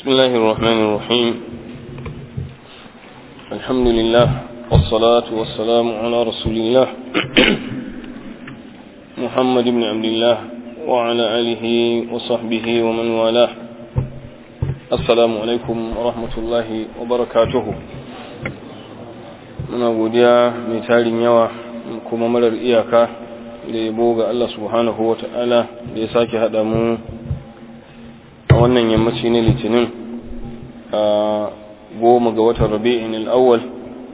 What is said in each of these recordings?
بسم الله الرحمن الرحيم الحمد لله والصلاة والسلام على رسول الله محمد بن عبد الله وعلى آله وصحبه ومن والاه السلام عليكم ورحمة الله وبركاته muna godiya mai tarin yawa kuma marar iyaka da yabo ga Allah subhanahu wa ta'ala da ya sake haɗa mu a wannan yammaci na litinin a goma ga watan rabi'in al'awwal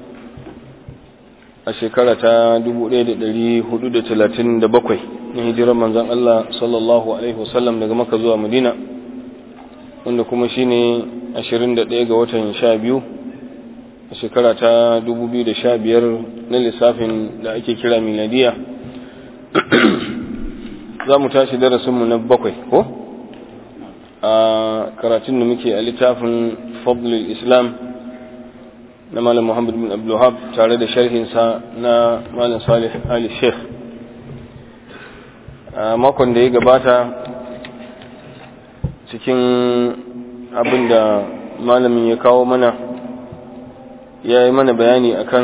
a shekara ta 1437 na hijirar manzan Allah sallallahu Alaihi wasallam daga maka zuwa madina wanda kuma shine 21 ga watan 12 a shekara ta 2015 na lissafin da ake kira miladiya za mu tashi darasinmu na bakwai ko a karatun da muke a littafin fadlul islam na malam muhammad bin abdullahab tare da sharhinsa na malam salih ali sheikh a makon da ya gabata cikin abin da malamin ya kawo mana ya yi mana bayani akan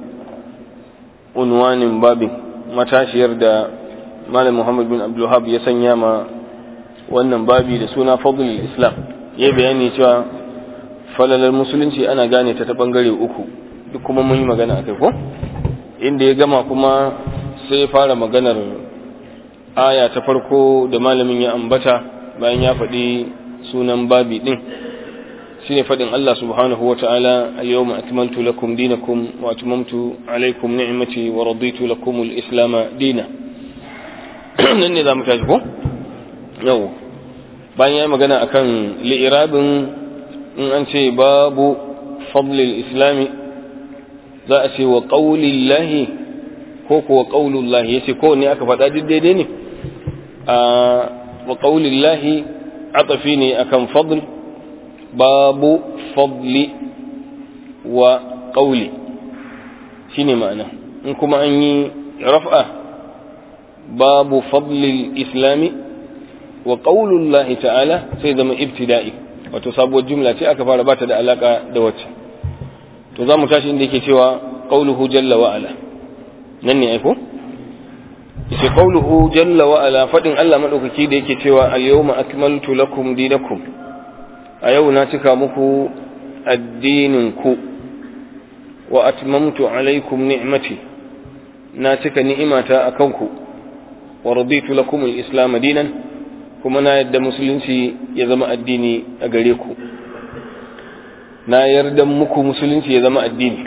unwanin babin matashiyar da malam muhammad bin abdullahab ya sanya ma wannan babi da suna fadlul islam ya bayani cewa falalar musulunci ana gane ta ta bangare uku duk kuma mun yi magana akai ko inda ya gama kuma sai ya fara maganar aya ta farko da malamin ya ambata bayan ya faɗi sunan babi din shine faɗin Allah subhanahu wa ta'ala al-yawma akmaltu lakum dinakum wa atmamtu alaykum ni'mati wa raditu lakum al-islam dina nan ne zamu tashi ko yau bayan ya magana akan li'irabin in an ce babu fadlil islami za a ce wa qaulillahi ko kuwa qaulullahi yace ko ne aka faɗa duk daidai ne a wa qaulillahi atafi ne akan fadl babu fadli wa qauli shine ma'ana in kuma an yi raf'a babu fadlil islami wa qaulullahi ta'ala sai zama ibtida'i wato sabuwar jumla ce aka fara bata da alaka da wacce to zamu tashi inda yake cewa qauluhu jalla wa ala nan ne aiko yace qauluhu jalla wa ala fadin Allah madaukaki da yake cewa al-yawma akmaltu lakum dinakum a yau na cika muku addinin ku wa atmamtu alaikum ni'mati na cika ni'imata akan ku wa raditu lakum al-islam dinan kuma na yadda musulunci ya zama addini a gare ku na yarda muku musulunci ya zama addini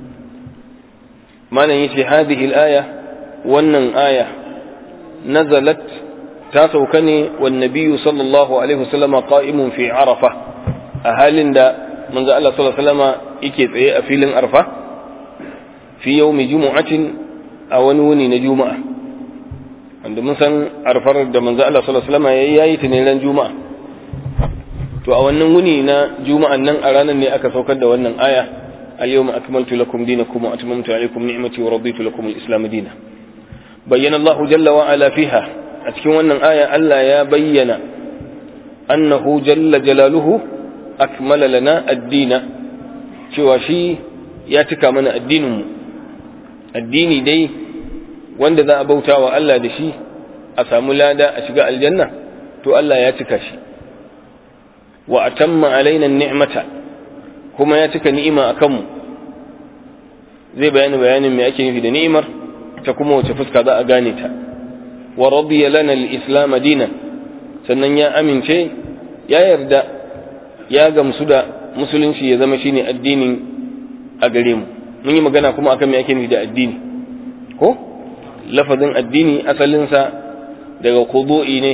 malam yace hadhihi al-aya wannan aya nazalat ta sauka ne wan nabiyyu sallallahu alaihi wasallama qa'imun fi arafa a halin da manzo Allah sallallahu alaihi wasallama yake tsaye a filin arfa fi yawmi jumu'atin a wani wuni na juma'a wanda mun san arfar da manzo Allah sallallahu alaihi wasallam yayi yayi ta ne ran juma'a to a wannan wuni na juma'an nan a ranar ne aka saukar da wannan aya al-yawma akmaltu lakum dinakum wa atmamtu alaykum ni'mati wa raditu lakum al-islam dinan bayyana Allah jalla wa ala fiha a cikin wannan aya Allah ya bayyana annahu jalla jalaluhu akmala lana ad-dina cewa shi ya cika mana addinin mu addini dai wanda za a bauta wa Allah da shi a samu lada a shiga aljanna to Allah ya cika shi wa atamma alaina ni'mata kuma ya cika ni'ima a kanmu zai bayani bayanin me ake nufi da ni'imar ta kuma wace fuska za a gane ta wa radiya lana al-islam dinan sannan ya amince ya yarda ya gamsu da musulunci ya zama shine addinin a gare mu mun yi magana kuma akan me ake nufi da addini ko lafazin addini asalinsa daga kudu'i ne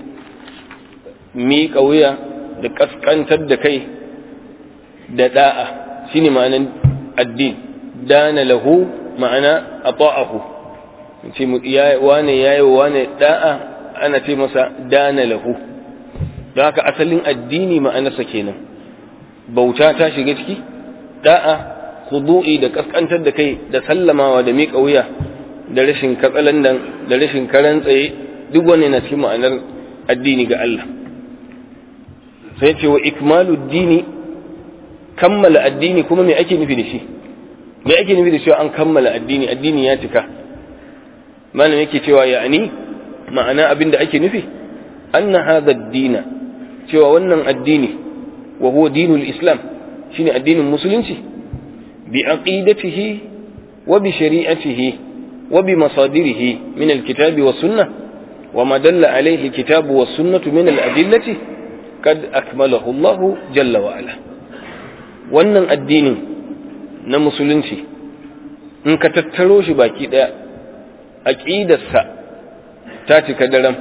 miƙa wuya da ƙasƙantar da kai da da'a shine ma'anan addini dana lahu ma'ana a ta'ahu ce wane ya yi wane da'a ana ce masa dana lahu don haka asalin addini ma'anarsa kenan bauta ta shiga ciki da'a kudu'i da ƙasƙantar da kai da sallamawa da miƙa wuya da rashin katsalandan da rashin karan tsaye duk wani na cikin ma'anar addini ga Allah sai ce wa ikmalu dini kammala addini kuma me ake nufi da shi me ake nufi da cewa an kammala addini addini ya cika malam yake cewa ya'ani ma'ana abin da ake nufi anna hadha ad-dina cewa wannan addini wa huwa dinul islam shine addinin musulunci bi aqidatihi wa bi shari'atihi wa bi masadirihi min al-kitabi was sunnah wa ma dalla alayhi al-kitabu was sunnah min al-adillati kad akmalahu Allah jalla wa ala wannan addinin na musulunci in ka tattaro shi baki daya aqidarsa ta cika daram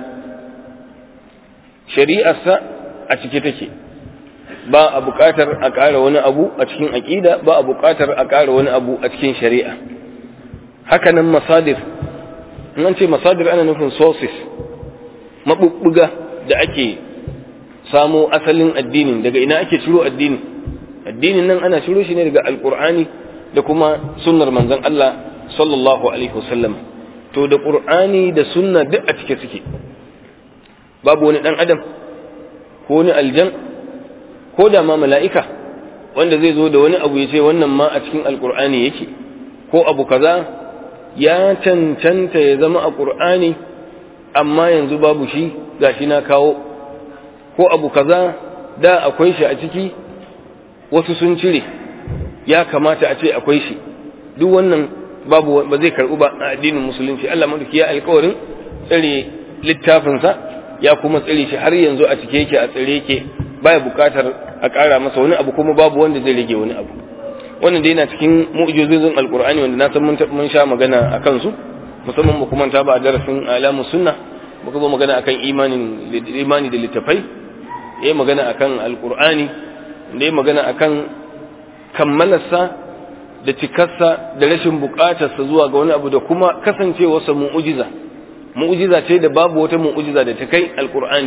shari'arsa a cike take ba a buƙatar a ƙara wani abu a cikin aƙida ba a buƙatar a ƙara wani abu a cikin shari'a hakanan masadir in an ce masadir ana nufin sources maɓuɓɓuga da ake samo asalin addinin daga ina ake ciro addini addinin nan ana ciro shi ne daga alƙur'ani da kuma sunnar manzon Allah sallallahu alaihi wasallam to da ƙur'ani da sunna duk a cike suke babu wani ɗan adam ko wani aljan ko da ma mala'ika wanda zai zo da wani abu ya ce wannan ma a cikin alƙur'ani yake ko abu kaza ya cancanta ya zama a ƙur'ani amma yanzu babu shi gashi na kawo ko abu kaza da akwai shi a ciki wasu sun cire ya kamata a ce akwai shi duk wannan babu ba zai karɓu ba a addinin musulunci Allah madauki ya alƙawarin tsare littafinsa ya kuma tsare shi har yanzu a cike yake a tsare yake baya buƙatar a ƙara masa wani abu kuma babu wanda zai rage wani abu wannan dai na cikin mu'jizozin alqur'ani wanda na san mun mun sha magana akan su musamman mu kuma ta ba a darasin alamu sunna muka zo magana akan imanin imani da littafai yayi magana akan alqur'ani da yayi magana akan kammalarsa da cikarsa da rashin bukatarsa zuwa ga wani abu da kuma kasancewarsa mu'ujiza mu'ujiza ce da babu wata mu'ujiza da ta kai alkur'ani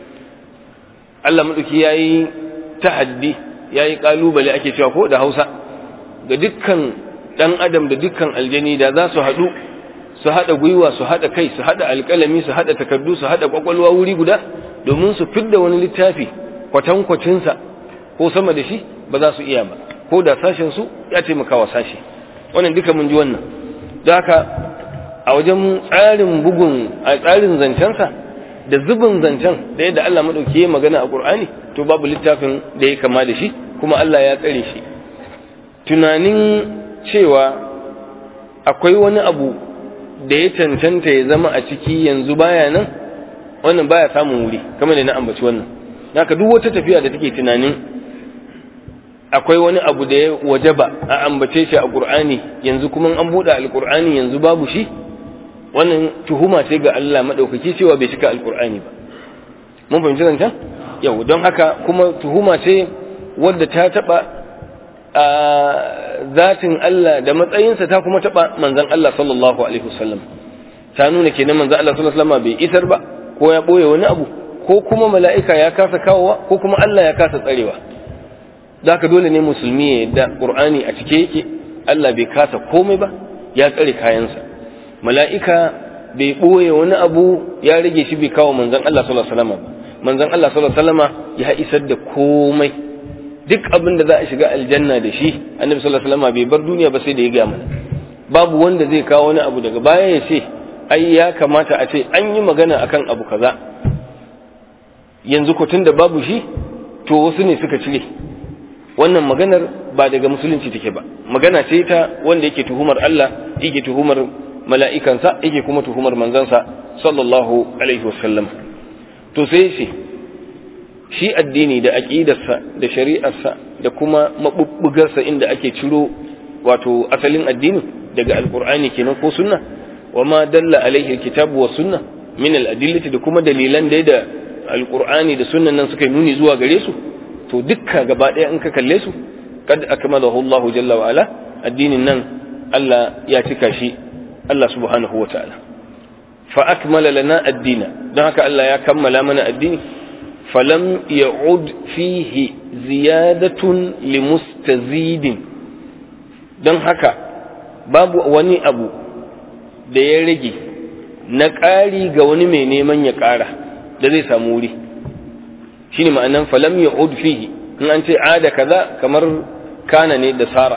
Allah maɗauki ya yi tahaddi ya yi ƙalubale ake cewa ko da hausa ga dukkan ɗan adam da dukkan aljani da za su haɗu su haɗa gwiwa su haɗa kai su haɗa alƙalami su haɗa takardu su haɗa ƙwaƙwalwa wuri guda domin su fidda wani littafi kwatankwacinsa ko sama da shi ba za su iya ba ko da sashen su ya taimaka wa sashi wannan duka mun ji wannan da haka a wajen tsarin bugun a tsarin zancensa da zubin zancen da yadda Allah madauki ya magana a Qur'ani to babu littafin da ya kama da shi kuma Allah ya tsare shi tunanin cewa akwai wani abu da ya cancanta ya zama a ciki yanzu baya nan wannan baya samun wuri kamar da na ambaci wannan haka duk wata tafiya da take tunanin akwai wani abu da ya wajaba a ambace shi a Qur'ani yanzu kuma an buɗe alƙur'ani yanzu babu shi wannan tuhuma ce ga Allah madaukaki cewa bai cika alƙur'ani ba mun fahimci zancen yau don haka kuma tuhuma ce wadda ta taɓa a zatin Allah da matsayinsa ta kuma taɓa manzon Allah sallallahu alaihi wasallam ta nuna kenan manzon Allah sallallahu alaihi wasallam bai isar ba ko ya ɓoye wani abu ko kuma mala'ika ya kasa kawowa ko kuma Allah ya kasa tsarewa da haka dole ne musulmi ya yadda ƙur'ani a cike yake Allah bai kasa komai ba ya tsare kayansa mala'ika bai ɓoye wani abu ya rage shi bai kawo manzon Allah sallallahu alaihi wasallam ba manzon Allah sallallahu alaihi wasallam ya isar da komai duk abin da za a shiga aljanna da shi annabi sallallahu alaihi wasallam bai bar duniya ba sai da ya ga mana babu wanda zai kawo wani abu daga baya ya ce ai ya kamata a ce an yi magana akan abu kaza yanzu ko tunda babu shi to wasu ne suka cire wannan maganar ba daga musulunci take ba magana ce ta wanda yake tuhumar Allah yake tuhumar mala'ikansa yake kuma tuhumar manzansa sallallahu alaihi wasallam to sai shi shi addini da aqidarsa da shari'arsa da kuma mabubbugarsa inda ake ciro wato asalin addini daga alqur'ani kenan ko sunna wa ma dalla alaihi alkitabu was sunna min al-adillati da kuma dalilan da da alqur'ani da sunnan nan suka nuni zuwa gare su to dukka gaba ɗaya in ka kalle su kad akmalahu Allahu jalla wa ala addinin nan Allah ya cika shi Allah subhanahu wa ta'ala fa akmala lana addina don haka Allah ya kammala mana addini falam ya'ud fihi ziyadatun limustazidin don haka babu wani abu da ya rage na ƙari ga wani mai neman ya ƙara da zai samu wuri shine ma'anan falam ya'ud fihi in an ce ada kaza kamar kana ne da sara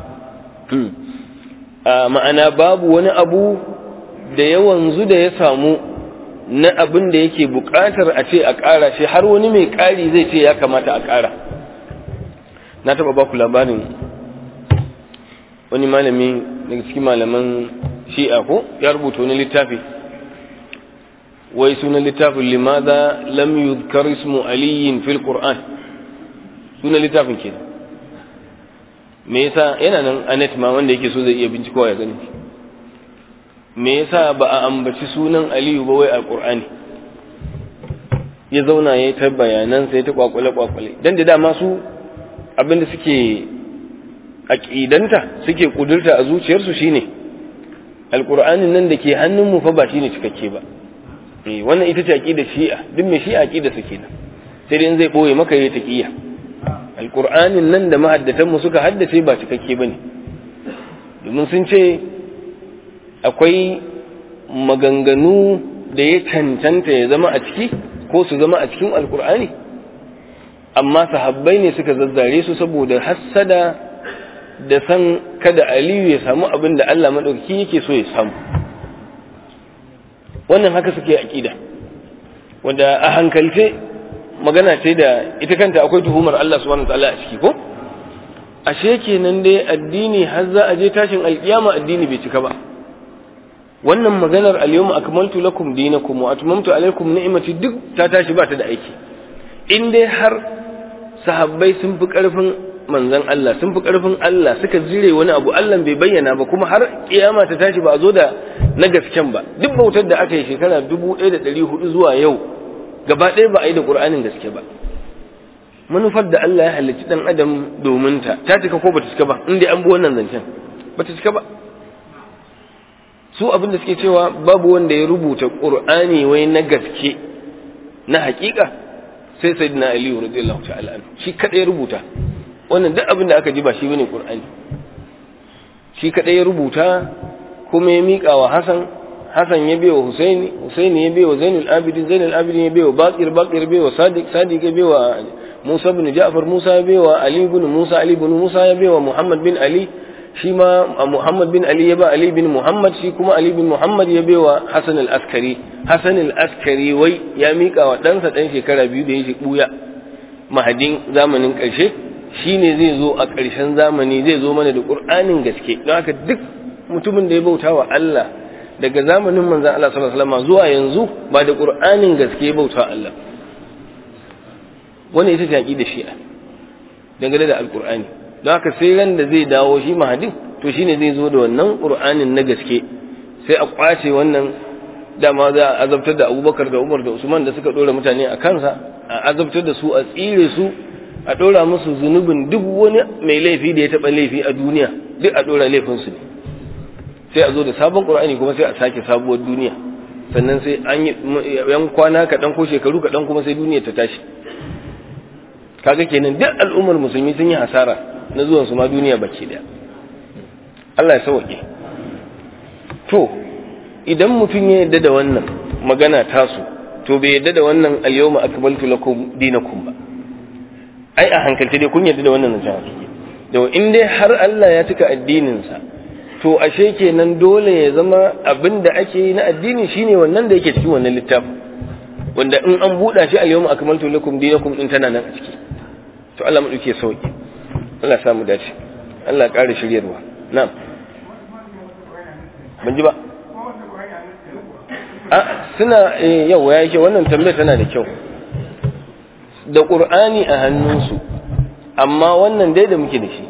ma'ana babu wani abu da yawanzu da ya samu na abin da yake buƙatar a ce a ƙara shi har wani mai ƙari zai ce ya kamata a ƙara na taɓa ba ku labarin wani malami daga cikin malaman shi'a ko ya rubuta wani littafi wai sunan littafin limaza lam yuzkar ismu aliyin fil qur'an sunan littafin kenan me yasa yana nan anet ma wanda yake so zai iya bincikowa ya gani me yasa ba a ambaci sunan aliyu ba wai alqur'ani ya zauna ya ta bayanan sai ta kwakwale kwakwale dan da dama su abinda suke aqidanta suke kudurta a zuciyarsu shine alqur'anin nan da ke hannun mu fa ba shine cikakke ba eh wannan ita ce aqida shi'a duk mai shi'a aqida su kenan sai dai zai boye maka yayi taqiya alqur'anin nan da mahaddatan mu suka haddace ba cikakke bane domin sun ce akwai maganganu da ya cancanta ya zama a ciki ko su zama a cikin alqur'ani amma sahabbai ne suka zazzare su saboda hassada da san kada aliyu ya samu abin da Allah maɗauki yake so ya samu wannan haka suke aƙida wanda a hankalce magana ce da ita kanta akwai tuhumar Allah subhanahu wa ta'ala a ciki ko ashe kenan dai addini har za a je tashin alkiyama addini bai cika ba wannan maganar al-yawma akmaltu lakum dinakum wa atmamtu alaykum ni'mati duk ta tashi ba ta da aiki in dai har sahabbai sun fi karfin manzon Allah sun fi karfin Allah suka jire wani abu Allah bai bayyana ba kuma har kiyama ta tashi ba a zo da na gasken ba duk bautar da aka yi shekara 1400 zuwa yau gaba ɗaya ba a yi da Qur'anin gaske ba manufar da Allah ya halicci dan adam domin ta ta cika ko bata cika ba in dai an bi wannan zancen bata cika ba su abin da suke cewa babu wanda ya rubuta Qur'ani wai na gaske na hakika sai sayyidina Ali radiyallahu ta'ala anhu shi kada ya rubuta wannan duk abin da aka ji ba shi bane Qur'ani shi kadai ya rubuta kuma ya mika wa Hassan Hassan ya biyo Husaini Husaini ya biyo Zainul Abidin Zainul Abidin ya biyo Baqir Baqir ya biyo Sadiq Sadiq ya biyo Musa bin Ja'far Musa ya biyo Ali bin Musa Ali bin Musa ya biyo Muhammad bin Ali shi ma Muhammad bin Ali ya ba Ali bin Muhammad shi kuma Ali bin Muhammad ya biyo Hassan al-Askari Hassan al-Askari wai ya mika wa ɗansa ɗan shekara biyu da ya shi buya mahadin zamanin ƙarshe shi ne zai zo a ƙarshen zamani zai zo mana da ƙur'anin gaske don haka duk mutumin da ya bauta wa Allah daga zamanin manzan Allah sallallahu alaihi wasallam zuwa yanzu ba da ƙur'anin gaske ya bauta wa Allah wannan ita ce aqida shi'a dangane da alƙur'ani don haka sai ran da zai dawo shi mahadin to shine zai zo da wannan ƙur'anin na gaske sai a kwace wannan dama za a azabtar da Abubakar da Umar da Usman da suka dora mutane a kansa a azabtar da su a tsire su a ɗora musu zunubin duk wani mai laifi da ya taɓa laifi a duniya duk a ɗora laifinsu ne sai a zo da sabon ƙur'ani kuma sai a sake sabuwar duniya sannan sai an yi yan kwana kaɗan ko shekaru kaɗan kuma sai duniya ta tashi kaga kenan duk al'ummar musulmi sun yi hasara na zuwan su ma duniya baki daya Allah ya sauke to idan mutum ya yarda da wannan magana tasu to bai yarda da wannan al-yawma akmaltu lakum dinakum ba ai a hankalce dai kun yarda da wannan zancen hakiki da in dai har Allah ya cika addininsa to ashe kenan dole ya zama abin da ake yi na addini shine wannan da yake cikin wannan littafin wanda in an buɗa shi al-yawma akmaltu lakum dinakum din tana nan a ciki to Allah mu duke sauki Allah samu dace Allah ƙara shiryarwa na'am ban ji ba a suna yau ya yake wannan tambayar tana da kyau da ƙur'ani a hannunsu amma wannan dai da muke da shi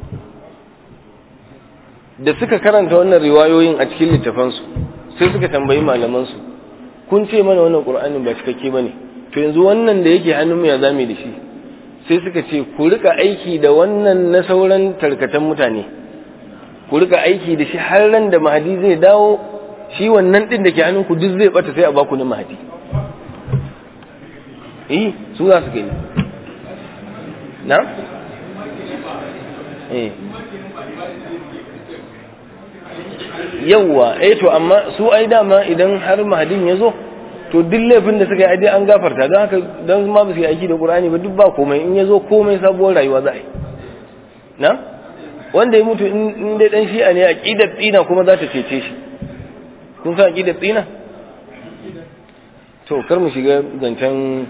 da suka karanta wannan riwayoyin a cikin littafansu sai suka tambayi malamansu kun ce mana wannan ƙur'anin ba cikakke ba ne to yanzu wannan da yake hannunmu ya zame da shi sai suka ce ku rika aiki da wannan na sauran tarkatan mutane ku rika aiki da shi har ran da mahadi zai dawo shi wannan din da ke hannunku duk zai bata sai a baku na mahadi eh su za su gani na? eh yawwa eh to amma su ai dama idan har mahadin ya zo to duk laifin da suka yi dai an gafarta don haka don ma ba su yi aiki da qur'ani ba duk ba komai in ya zo komai sabuwar rayuwa za a yi na wanda ya mutu in dai dan shi'a ne aqidar tsina kuma za ta cece shi kun san aqidar tsina to kar mu shiga zancen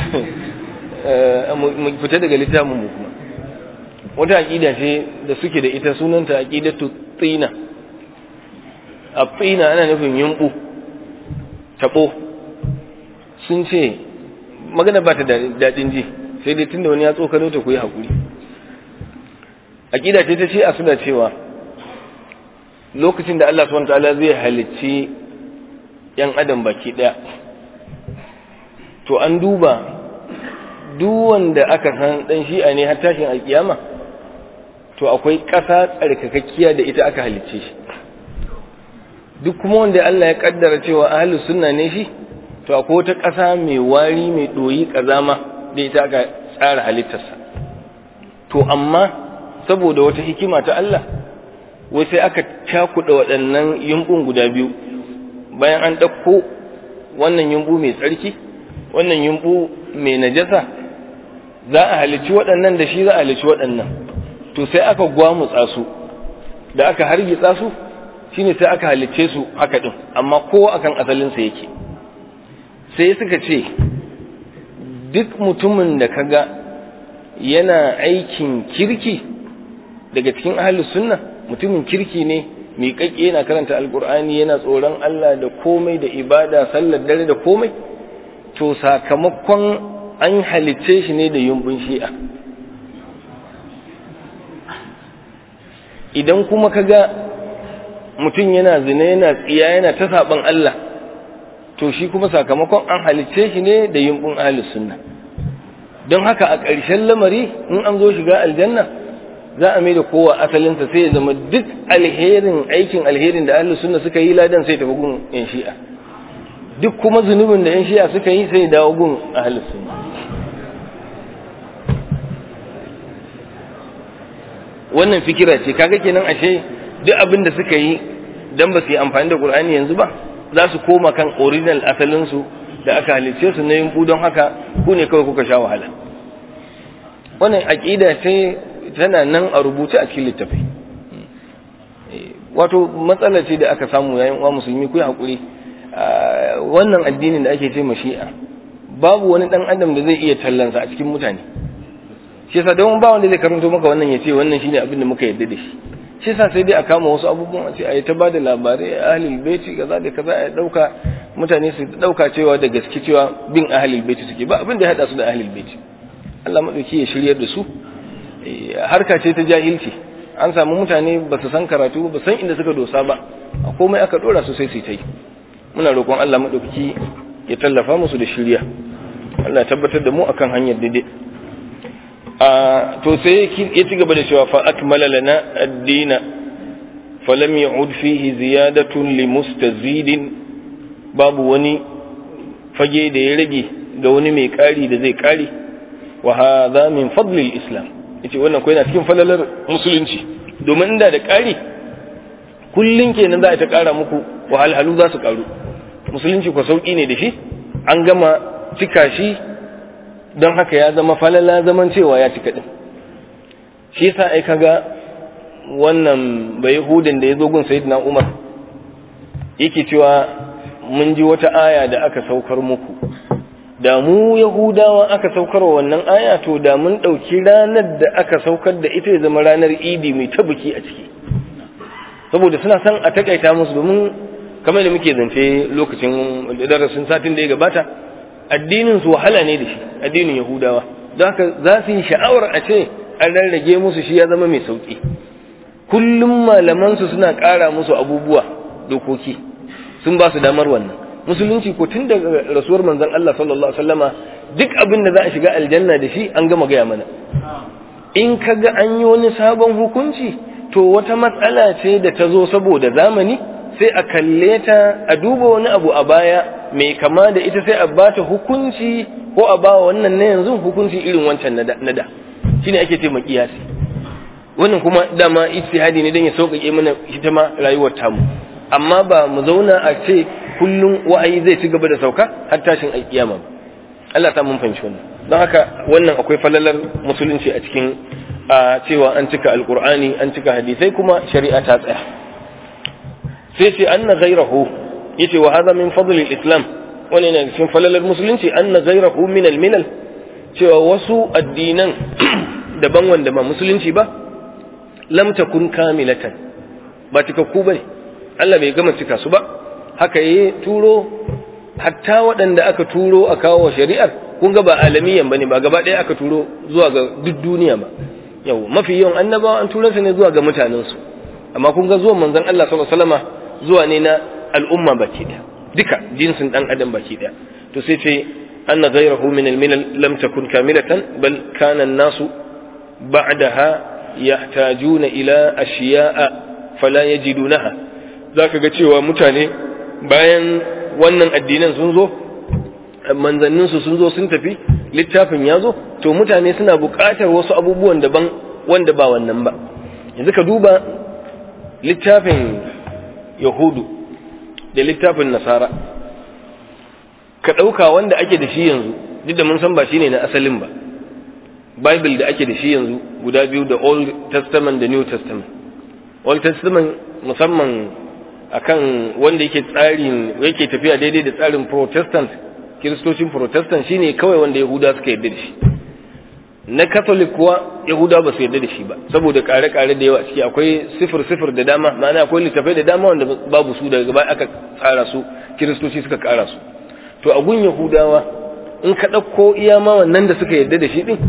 mu fita daga littafin mu kuma wata aqida ce da suke da ita sunanta aqidatu tsina a tsina ana nufin yumbu tabo sun ce magana ba ta daɗin ji sai dai tunda wani ya tsokano ta ku yi haƙuri aqida ce ta ce a suna cewa lokacin da Allah subhanahu wataala zai halicci yan adam baki daya to an duba duk wanda aka san dan shi'a ne har tashin alkiyama to akwai ƙasa tsarkakakkiya da ita aka halicce shi duk kuma wanda Allah ya kaddara cewa ahlus sunna ne shi to akwai wata ƙasa mai wari mai doyi kazama da ita aka tsara halittarsa to amma saboda wata hikima ta Allah wai sai aka cakuɗa waɗannan yumbun guda biyu bayan an ɗauko wannan yumbu mai tsarki wannan yumbu mai najasa za a halicci waɗannan da shi za a halicci waɗannan to sai aka gwamutsa su da aka hargitsa su shine sai aka halicce su haka ɗin amma kowa akan asalinsa yake sai suka ce duk mutumin da kaga yana aikin kirki daga cikin ahlus sunna mutumin kirki ne miƙaƙƙe yana karanta alƙur'ani yana tsoron Allah da komai da ibada sallar dare da komai to sakamakon an halicce shi ne da yumbun shi'a idan kuma kaga mutum yana zina yana tsiya yana ta saban Allah to shi kuma sakamakon an halicce shi ne da yumbun ahlus sunna don haka a ƙarshen lamari in an zo shiga aljanna za a mai da kowa asalinsa sai ya zama duk alherin aikin alherin da ahlus sunna suka yi ladan sai tafi gun yan shi'a duk kuma zunubin da yan shi'a suka yi sai dawo gun ahlus sunna wannan fikira ce kaga kenan ashe duk abin da suka yi dan ba su yi amfani da qur'ani yanzu ba za su koma kan original asalin su da aka halicce su na yin don haka ku ne kawai kuka sha wahala wannan aqida ce tana nan a rubuce a cikin littafai wato matsala ce da aka samu yayin uwa musulmi ku hakuri wannan addinin da ake ce shi'a babu wani dan adam da zai iya tallansa a cikin mutane shi yasa don ba wanda zai karanto maka wannan ya ce wannan shine abin da muka yarda da shi shi yasa sai dai a kama wasu abubuwan a ce a yi ta bada labarai ahlul baiti kaza da kaza a dauka mutane su dauka cewa da gaske cewa bin ahlul baiti suke ba abin da ya hada su da ahlul baiti Allah madauki ya shiryar da su harka ce ta jahilci an samu mutane ba su san karatu ba san inda suka dosa ba a komai aka dora su sai su ta yi muna roƙon Allah maɗaukaki ya tallafa musu da shirya Allah tabbatar da mu akan hanyar daidai a to sai ya ci gaba da cewa fa akmala lana ad-dina falam ya'ud fihi ziyadatun li mustazidin babu wani fage da ya rage ga wani mai ƙari da zai ƙari wa hadha min fadlil islam yace wannan ko yana cikin falalar musulunci domin inda da ƙari kullun kenan za a ta ƙara muku wahalhalu za su ƙaru musulunci ko sauƙi ne da shi an gama cika shi don haka ya zama falala zaman cewa ya cika din shi yasa ai kaga wannan bai hudin da ya zo gun sayyidina umar yake cewa mun ji wata aya da aka saukar muku da mu yahudawa aka saukar wannan aya to da mun ɗauki ranar da aka saukar da ita ya zama ranar idi mai ta biki a ciki saboda suna son a takaita musu domin kamar da muke zance lokacin darasin satin da ya gabata addinin su wahala ne da shi addinin yahudawa don haka za su yi sha'awar a ce an rarrage musu shi ya zama mai sauki kullum malamansu suna ƙara musu abubuwa dokoki sun ba su damar wannan musulunci ko tun daga rasuwar manzon Allah sallallahu alaihi wasallama duk abin da za a shiga aljanna da shi an gama gaya mana in kaga an yi wani sabon hukunci to wata matsala ce da ta zo saboda zamani sai a kalle ta a duba wani abu a baya mai kama da ita sai a bata hukunci ko a bawa wannan na yanzu hukunci irin wancan na da shine ake ce makiyasi wannan kuma dama ijtihadi ne dan ya sauƙaƙe mana ita ma rayuwar tamu amma ba mu zauna a ce kullum wa'ayi zai ci gaba da sauka har tashin alkiyama Allah ta mun fahimci wannan don haka wannan akwai falalar musulunci a cikin a cewa an cika alkur'ani an cika hadisai kuma shari'a ta tsaya sai ce anna ghayrahu yace wa hadha min fadl islam wani ne cikin falalar musulunci anna ghayrahu min al-milal cewa wasu addinan daban wanda ba musulunci ba lam takun kamilatan ba cikakku bane Allah bai gama cika su ba haka yi turo hatta waɗanda aka turo a kawo shari'ar kun ga ba alamiyan bane ba gaba ɗaya aka turo zuwa ga duk duniya ba yau mafi yawan annabawa an tura su ne zuwa ga mutanensu amma kun ga zuwan manzon Allah sallallahu alaihi wasallama zuwa ne na al'umma baki ɗaya duka jinsin dan adam baki ɗaya to sai ce anna ghayrahu min al-milal lam takun kamilatan bal kana an-nasu ba'daha yahtajuna ila ashiya'a fala yajidunaha zaka ga cewa mutane bayan wannan addinan sun zo manzanninsu sun zo sun tafi littafin ya zo to mutane suna buƙatar wasu abubuwan daban wanda ba wannan ba yanzu ka duba littafin yahudu da littafin nasara ka ɗauka wanda ake da shi yanzu duk da mun san ba shine na asalin ba bible da ake da shi yanzu guda biyu da old testament da new testament old testament musamman akan wanda yake tsarin yake tafiya daidai da tsarin protestant kiristocin protestant shine kawai wanda yahuda suka yarda da shi na catholic kuwa yahuda ba su yarda da shi ba saboda kare-kare da yawa ciki akwai sifir-sifir da dama ma'ana akwai littafai da dama wanda babu su daga baya aka tsara su kiristoci suka kara su to a gun yahudawa in ka ɗauko iya ma wannan da suka yarda da shi din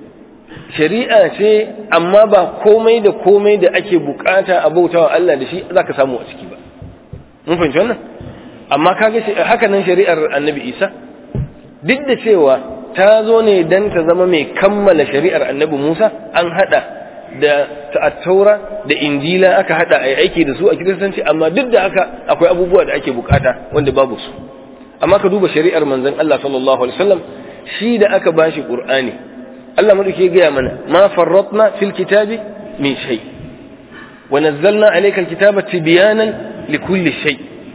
shari'a ce amma ba komai da komai da ake bukata a bautawa Allah da shi za ka samu a ciki ba mun fahimci wannan amma kaga haka nan shari'ar annabi isa duk da cewa ta zo ne dan ta zama mai kammala shari'ar annabi musa an hada da ta'attaura da injila aka hada a aiki da su a kiristanci amma duk da haka akwai abubuwa da ake bukata wanda babu su amma ka duba shari'ar manzon Allah sallallahu alaihi wasallam shi da aka bashi qur'ani Allah madauke gaya mana ma farratna fil kitabi min shay wa nazzalna alayka alkitaba tibyanan likulli shay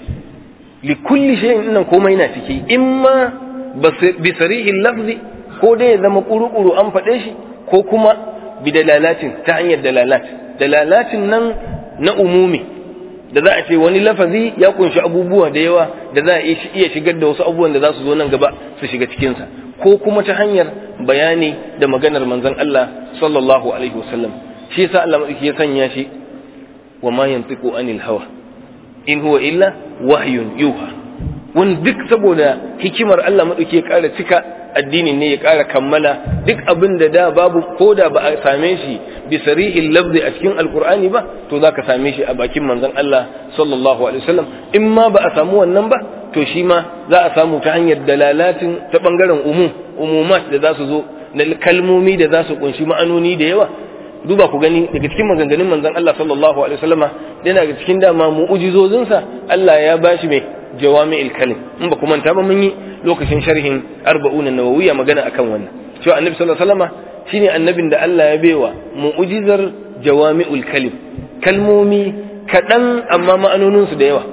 likulli shay nan komai na ciki imma bi sarihin lafzi ko dai ya zama kuru-kuru an faɗe shi ko kuma bi dalalatin ta hanyar dalalat dalalatin nan na umumi da za a ce wani lafazi ya kunshi abubuwa da yawa da za a iya shigar da wasu abubuwan da za su zo nan gaba su shiga cikinsa ko kuma ta hanyar bayani da maganar manzon Allah sallallahu alaihi wasallam shi yasa Allah madauki ya sanya shi wa ma yantiqu anil hawa in huwa illa wahyun yuha wani duk saboda hikimar Allah madauki ya ƙara cika addinin ne ya ƙara kammala duk abin da da babu ko da ba a same shi bi sarihil lafzi a cikin alqur'ani ba to zaka same shi a bakin manzon Allah sallallahu alaihi wasallam in ma ba a samu wannan ba to shi ma za a samu ta hanyar dalalatin ta bangaren umum umumat da za su zo na kalmomi da za su kunshi ma'anoni da yawa duba ku gani daga cikin maganganun manzon Allah sallallahu alaihi wasallama yana daga cikin dama mu'ujizozinsa Allah ya bashi mai jawami'il kalim in ba ku manta ba mun yi lokacin sharhin arba'una nawawiyya magana akan wannan cewa annabi sallallahu alaihi wasallama shine annabin da Allah ya baiwa mu'ujizar jawami'ul kalim kalmomi kaɗan amma ma'anoninsu da yawa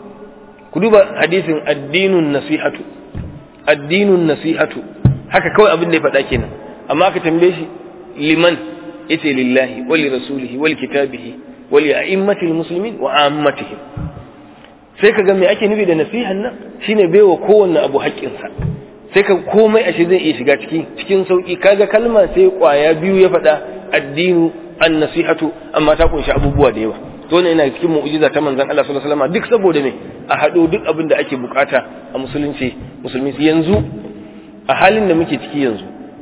ku duba hadisin addinun nasihatu addinun nasihatu haka kawai abin da ya faɗa kenan amma aka tambaye shi liman yace lillahi wa li rasulihi wa li kitabihi wa li a'immatil muslimin wa ammatihim sai ka ga me ake nufi da nasihan nan shine baiwa kowanne abu haƙƙinsa sai ka komai ashe zai iya shiga cikin cikin sauki kaga kalma sai kwaya biyu ya faɗa addinu an nasihatu amma ta kunshi abubuwa da yawa to ne yana cikin mu'jiza ta manzon Allah sallallahu alaihi wasallam duk saboda me a hado duk abin da ake bukata a musulunci musulmi yanzu a halin da muke ciki yanzu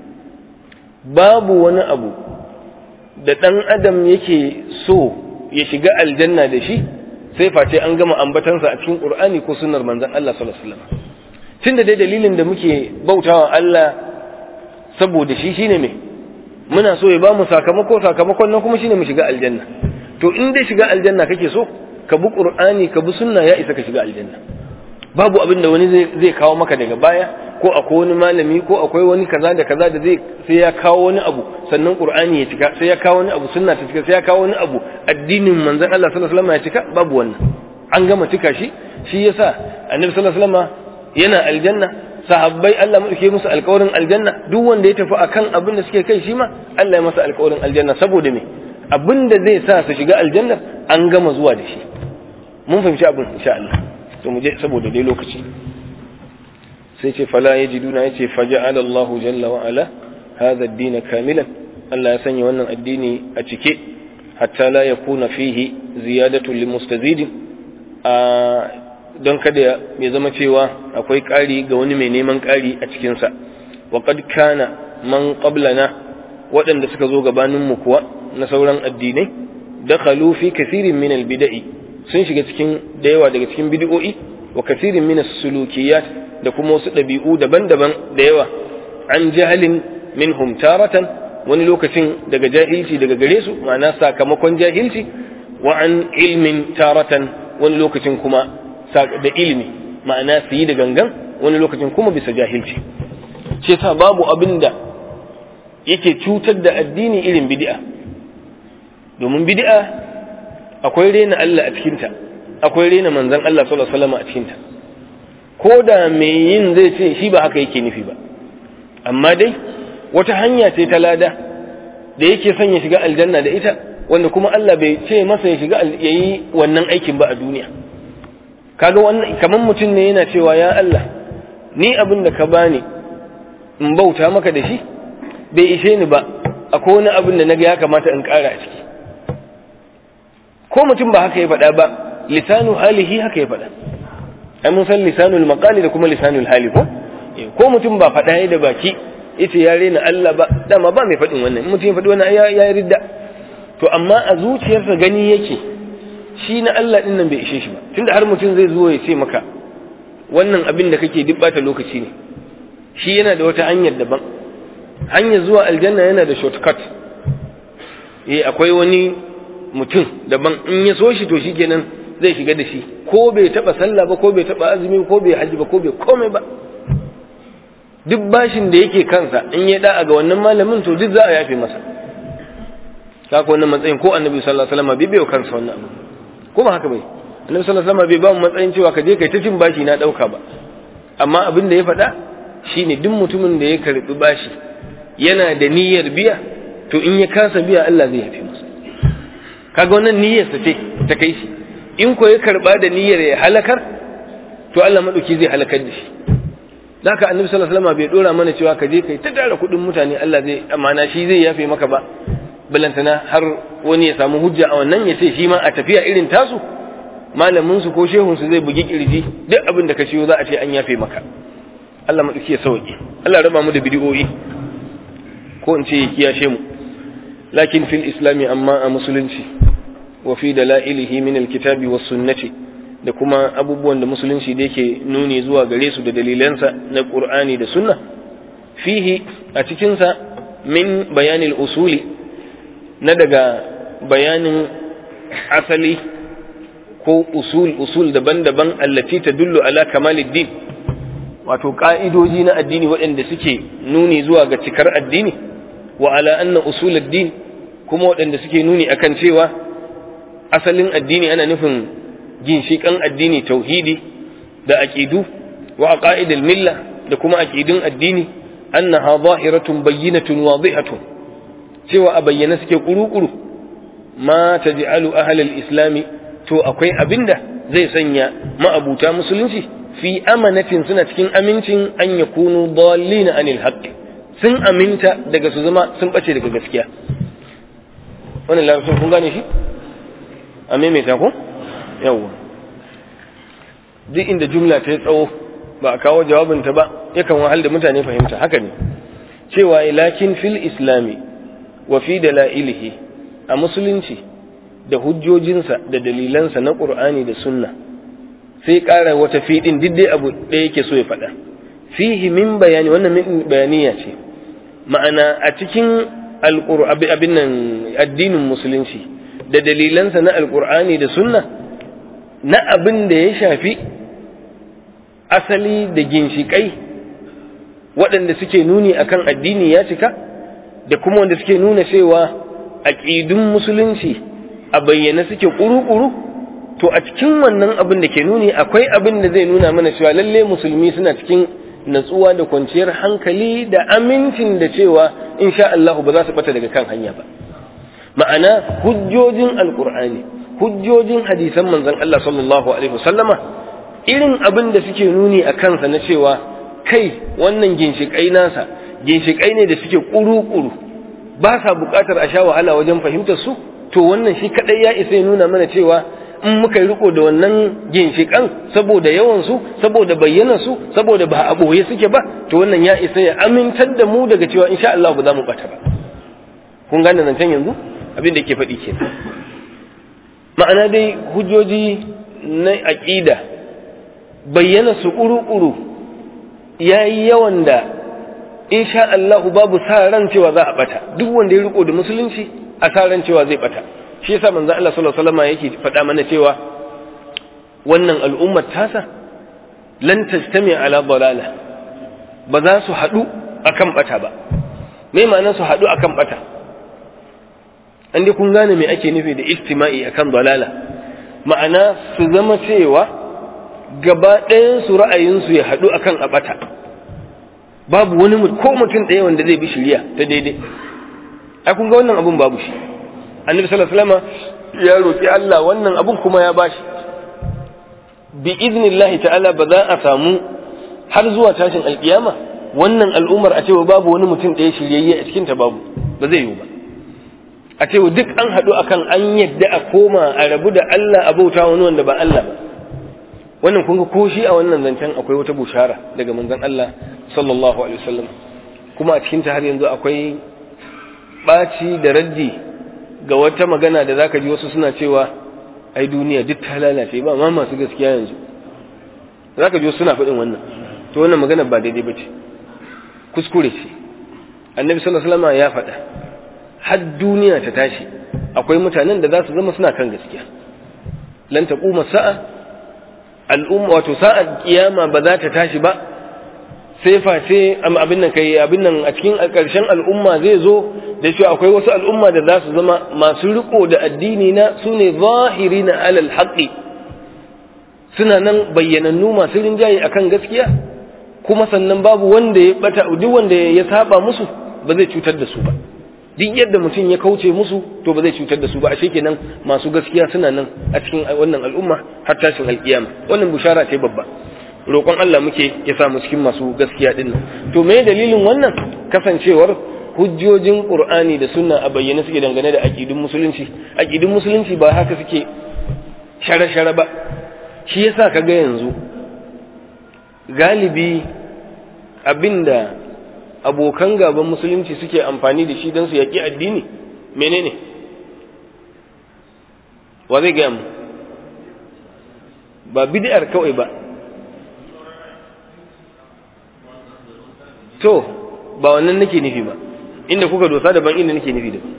babu wani abu da dan adam yake so ya shiga aljanna da shi sai face an gama ambatansa a cikin Qur'ani ko sunnar manzon Allah sallallahu alaihi wasallam tunda dai dalilin da muke bautawa Allah saboda shi shine me muna so ya bamu sakamako sakamakon nan kuma shine mu shiga aljanna to in dai shiga aljanna kake so ka bi Qur'ani ka bi sunna ya isa ka shiga aljanna babu abin da wani zai kawo maka daga baya ko akwai wani malami ko akwai wani kaza da kaza da zai sai ya kawo wani abu sannan qur'ani ya cika sai ya kawo wani abu sunna ta cika sai ya kawo wani abu addinin manzon Allah sallallahu alaihi wasallam ya cika babu wannan an gama cika shi shi yasa annabi sallallahu alaihi wasallam yana aljanna sahabbai Allah madauke musu alƙawarin aljanna duk wanda ya tafi akan abin da suke kai shi ma Allah ya masa alƙawarin aljanna saboda me abin da zai sa su shiga aljanna an gama zuwa da shi mun fahimci abin insha Allah to mu je saboda dai lokaci sai ce fala yajiduna yace faja'ala Allah jalla wa ala hadha ad-din kamilan Allah ya sanya wannan addini a cike hatta la yakuna fihi ziyadatu limustazidin a don kada ya zama cewa akwai ƙari ga wani mai neman ƙari a cikinsa wa qad kana man qablana waɗanda suka zo gabaninmu kuwa na sauran addinai dakhalu fi kathirin min al-bida'i sun shiga cikin da yawa daga cikin bid'o'i wa kathirin min as-sulukiyat da kuma wasu ɗabi'u daban-daban da yawa an jahalin minhum taratan wani lokacin daga jahilci daga gare su ma'ana sakamakon jahilci wa an ilmin taratan wani lokacin kuma da ilimi ma'ana su yi da gangan wani lokacin kuma bisa jahilci ce sa babu abin da yake cutar da addini irin bid'a domin bid'a akwai rena Allah a cikinta akwai rena manzon Allah sallallahu alaihi wasallam a cikinta ko da mai yin zai ce shi ba haka yake nufi ba amma dai wata hanya ce ta lada da yake son ya shiga aljanna da ita wanda kuma Allah bai ce masa ya shiga yayi wannan aikin ba a duniya kaga wannan kaman mutum ne yana cewa ya Allah ni abin da ka bani in bauta maka da shi bai ishe ni ba akwai wani abin da naga ya kamata in ƙara a ciki ko mutum ba haka ya faɗa ba lisanu halihi haka ya faɗa ai mun san lisanul maqali da kuma lisanul hali ko ko mutum ba faɗa ya da baki yace ya rena Allah ba dama ba mai faɗin wannan in mutum ya faɗi wannan ya ya ridda to amma a zuciyarsa gani yake shi na Allah din nan bai ishe shi ba tunda har mutum zai zo ya ce maka wannan abin da kake duk bata lokaci ne shi yana da wata hanyar daban hanyar zuwa aljanna yana da shortcut eh akwai wani mutum daban in ya so shi to shikenan zai shiga da shi ko bai taba sallah ba ko bai taba azumi ko bai haji ba ko bai komai ba duk bashin da yake kansa in ya da'a ga wannan malamin to duk za a yafe masa kaka wannan matsayin ko annabi sallallahu alaihi wasallam bai bai kansa wannan abu ko ba haka bai annabi sallallahu alaihi wasallam bai ba mu matsayin cewa ka je kai ta cin bashi na dauka ba amma abin da ya faɗa shine duk mutumin da ya karbi bashi yana da niyyar biya to in ya kasa biya Allah zai yafe masa kaga wannan niyyar sa ce ta kai shi in ko ya karba da niyyar ya halakar to Allah madauki zai halakar da shi haka annabi sallallahu alaihi wasallam bai dora mana cewa ka je kai ta tara kuɗin mutane Allah zai amana shi zai yafe maka ba balantana har wani ya samu hujja a wannan ya ce shi ma a tafiya irin tasu malamin su ko shehun su zai bugi kirji duk abin da ka ciyo za a ce an yafe maka Allah madauki ya sauke Allah raba mu da bidiyoyi ko in ce ya kiyashe mu lakin fil islami amma a musulunci wa fi dalailihi min alkitabi was sunnati da kuma abubuwan da musulunci da yake nuni zuwa gare su da dalilansa na qur'ani da sunna fihi a cikin sa min bayanil usuli na daga bayanin asali ko usul usul daban-daban allati tadullu ala kamaliddin wato ka'idoji na addini waɗanda suke nuni zuwa ga cikar addini wa ala anna usuluddin kuma waɗanda suke nuni akan cewa asalin addini ana nufin ginshiƙan addini tauhidi da aqidu wa aqaidul milla da kuma aqidun addini annaha zahiratun bayyinatun wadihatun cewa a bayyana suke kuru-kuru ma taj'alu ahlal islami to akwai abinda zai sanya ma'abuta musulunci fi amanatin suna cikin amincin an yakunu dallina anil haqqi sun aminta daga su zama sun bace daga gaskiya wannan larabcin kun gane shi a maimaita ko yawwa duk inda jumla ta yi tsawo ba a kawo jawabinta ba yakan wahal da mutane fahimta haka ne cewa lakin fil islami wa fi dalailihi a musulunci da hujjojinsa da dalilansa na qur'ani da sunna sai ƙara wata fiɗin duk dai abu ɗaya yake so ya faɗa fihi min bayani wannan min bayaniya ce ma'ana a cikin abin nan addinin musulunci da dalilansa na alƙur'ani da sunna na abin da ya shafi asali da ginshiƙai waɗanda suke nuni akan addini ya cika da kuma wanda suke nuna cewa aƙidun musulunci a bayyane suke ƙuru-ƙuru to a cikin wannan abin da ke nuni akwai abin da zai nuna mana cewa lalle musulmi suna cikin natsuwa da kwanciyar hankali da amincin da cewa insha Allah ba za su bata daga kan hanya ba ma'ana hujjojin alkur'ani hujjojin hadisan manzon Allah sallallahu alaihi wasallama irin abin da suke nuni a kansa na cewa kai wannan ginshiƙai nasa ginshiƙai ne da suke ƙuru-ƙuru ba sa buƙatar a sha wahala wajen fahimtar su to wannan shi kaɗai ya isa ya nuna mana cewa in muka yi riko da wannan ginshiƙan saboda yawansu saboda bayyanarsu saboda ba a ɓoye suke ba to wannan ya isa ya amintar da mu daga cewa insha Allah ba za mu ɓata ba kun gane zancen yanzu abin da ke faɗi ke ma'ana dai hujjoji na aƙida bayyana su ƙuru-ƙuru ya yi yawan da insha Allahu babu sa ran cewa za a bata duk wanda ya riko da musulunci a sa ran cewa zai bata shi yasa manzo Allah sallallahu alaihi wasallam yake faɗa mana cewa wannan al'ummar tasa lan tajtami ala dalala ba za su haɗu akan bata ba me ma'anar su haɗu akan bata an dai kun gane me ake nufi da istima'i akan dalala ma'ana su zama cewa gaba ɗayan su ra'ayinsu ya haɗu akan a bata babu wani ko mutum ɗaya wanda zai bi shirya ta daidai ai kun ga wannan abun babu shi annabi sallallahu alaihi wasallam ya roki Allah wannan abun kuma ya bashi bi idnillahi ta'ala ba za a samu har zuwa tashin alkiyama wannan al'ummar a cewa babu wani mutum ɗaya shiryayye a cikin ta babu ba zai yiwu ba a cewa duk an haɗu akan an yadda a koma a rabu da Allah a bauta wani wanda ba Allah ba wannan kun ga ko shi a wannan zancen akwai wata bushara daga manzon Allah sallallahu alaihi wasallam kuma a cikin ta har yanzu akwai ɓaci da raddi ga wata magana da zaka ji wasu suna cewa ai duniya duk ta lalace ba ma masu gaskiya yanzu zaka ji wasu suna faɗin wannan to wannan magana ba daidai ba ce kuskure ce annabi sallallahu alaihi wasallam ya faɗa har duniya ta tashi akwai mutanen da za su zama suna kan gaskiya lan taquma sa'a al'umma wato sa'ar kiyama ba za ta tashi ba sai face abin nan kai abin nan a cikin ƙarshen al'umma zai zo da shi akwai wasu al'umma da za su zama masu riko da addini na su ne zahiri na alal haƙi suna nan bayyanannu masu rinjaye akan gaskiya kuma sannan babu wanda ya bata duk wanda ya saba musu ba zai cutar da su ba duk yadda mutum ya kauce musu to ba zai cutar da su ba ashe kenan masu gaskiya suna nan a cikin wannan al'umma har tashin alkiyama wannan bushara ce babba roƙon Allah muke ya samu cikin masu gaskiya din nan to me dalilin wannan kasancewar hujjojin Qur'ani da sunna a bayyane suke dangane da aqidun musulunci aqidun musulunci ba haka suke share-share ba shi yasa kaga yanzu galibi abinda abokan gaban musulunci suke amfani da shi don su yaƙi addini menene wa zai gaya mu ba bid'ar kawai ba to ba wannan nake nufi ba inda kuka dosa daban inda nake nufi daban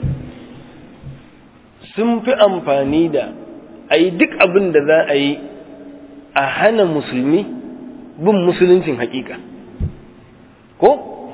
sun fi amfani da a yi duk abin da za a yi a hana musulmi bin musuluncin hakika ko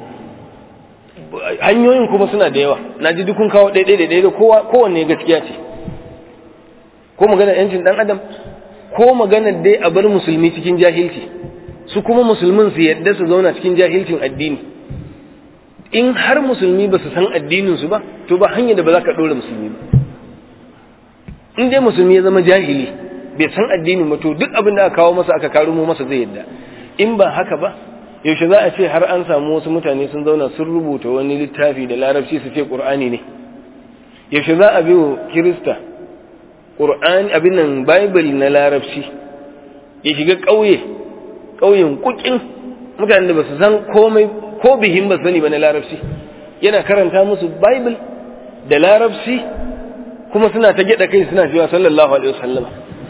hanyoyin kuma suna da yawa na ji dukun kawo ɗaiɗai da ɗaiɗai kowa kowanne gaskiya ce ko maganar yancin ɗan adam ko maganar dai a bar musulmi cikin jahilci su kuma musulmin su yadda su zauna cikin jahilcin addini in har musulmi ba su san addininsu ba to ba hanyar da ba za ka ɗora musulmi ba in dai musulmi ya zama jahili bai san addinin ba to duk abin da aka kawo masa aka karumo masa zai yadda in ba haka ba yaushe za a ce har an samu wasu mutane sun zauna sun rubuta wani littafi da larabci su ce ƙur'ani ne yaushe za a bi wa kirista ƙur'ani abin nan bible na larabci ya shiga ƙauye ƙauyen kukin mutanen da ba su san komai ko bihin ba sani ba na larabci yana karanta musu bible da larabci kuma suna ta gyada kai suna cewa sallallahu alaihi wasallama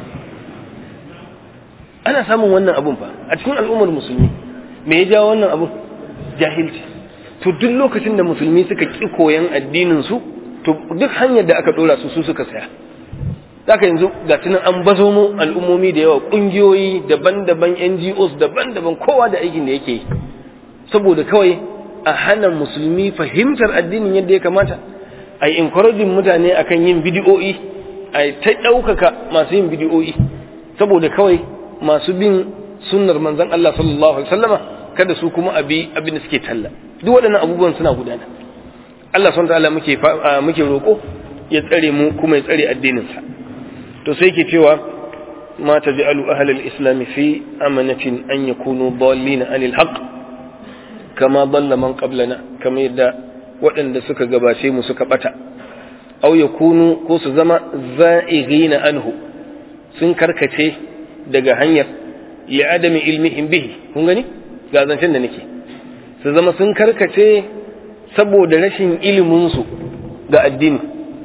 ana samun wannan abun fa a cikin al'ummar musulmi me ya jawo wannan abun jahilci to duk lokacin da musulmi suka ki koyan addinin su to duk hanyar da aka dora su su suka saya zaka yanzu ga tunan an bazo mu al'ummomi da yawa kungiyoyi daban-daban NGOs daban-daban kowa da aikin da yake yi saboda kawai a hana musulmi fahimtar addinin yadda ya kamata a yi encouraging mutane akan yin bidiyo'i a ta ɗaukaka masu yin bidiyoyi saboda kawai masu bin sunnar manzon Allah sallallahu alaihi wasallama kada su kuma abi abin da suke talla duk waɗannan abubuwan suna gudana Allah subhanahu ta'ala muke muke roko ya tsare mu kuma ya tsare addinin sa to sai yake cewa ma taj'alu ahlal islam fi amanatin an yakunu dallin anil haqq kama dalla man qablana kama yadda waɗanda suka gabace mu suka bata aw yakunu ko su zama za'ighina anhu sun karkace daga hanyar li adami ilmihim bihi kun gani ga zancen da nake su zama sun karkace saboda rashin ilimin su ga addini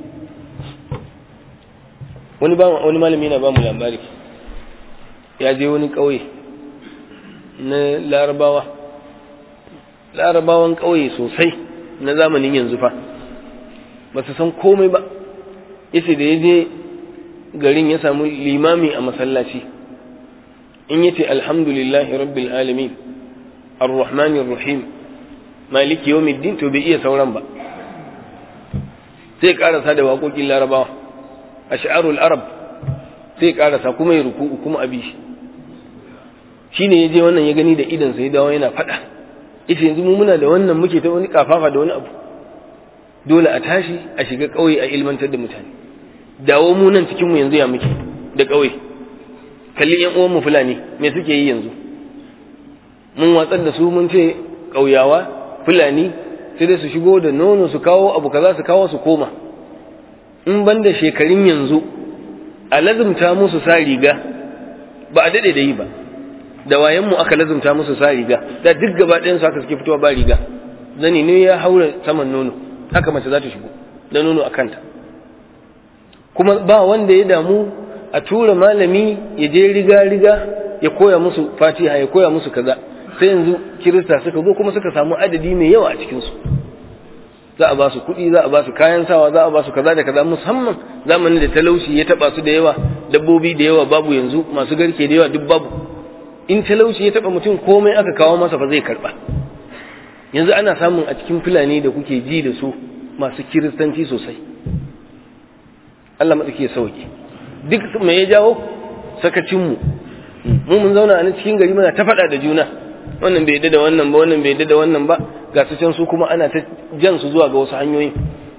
wani ba wani malami yana ba mu labari ya je wani ƙauye na larabawa larabawan ƙauye sosai na zamanin yanzu fa ba su san komai ba yace da ya je garin ya samu limami a masallaci in yace alhamdulillahi rabbil alamin arrahmanir rahim maliki yawmiddin to bai iya sauran ba sai karasa da waƙoƙin larabawa ash'arul arab sai karasa kuma ya ruku kuma abi shi shine yaje wannan ya gani da idan sai dawo yana fada yace yanzu mu muna da wannan muke ta wani kafafa da wani abu dole a tashi a shiga kauye a ilmantar da mutane dawo mu nan cikin mu yanzu ya muke da kauye kalli yan uwan mu fulani me suke yi yanzu mun watsar da su mun ce kauyawa fulani sai dai su shigo da nono su kawo abu kaza su kawo su koma in ban da shekarun yanzu a lazumta musu sa riga ba a daɗe da yi ba da wayanmu aka lazumta musu sa riga da duk gaba ɗayan su haka suke fitowa ba riga zani ne ya haura saman nono haka mace za ta shigo da nono a kanta kuma ba wanda ya damu a tura malami ya je riga riga ya koya musu fatiha ya koya musu kaza sai yanzu kirista suka zo kuma suka samu adadi mai yawa a cikinsu za a ba su kuɗi za a ba su kayan sawa za a ba su kaza da kaza musamman zamanin da talauci ya taba su da yawa dabbobi da yawa babu yanzu masu garke da yawa duk babu in talauci ya taba mutum komai aka kawo masa fa zai karba yanzu ana samun a cikin fulani da kuke ji da su masu kiristanci sosai Allah matsaki ya sauke duk me ya jawo sakacin mu mu mun zauna a cikin gari muna ta faɗa da juna wannan bai yadda da wannan ba wannan bai yadda da wannan ba ga su can su kuma ana ta jan su zuwa ga wasu hanyoyi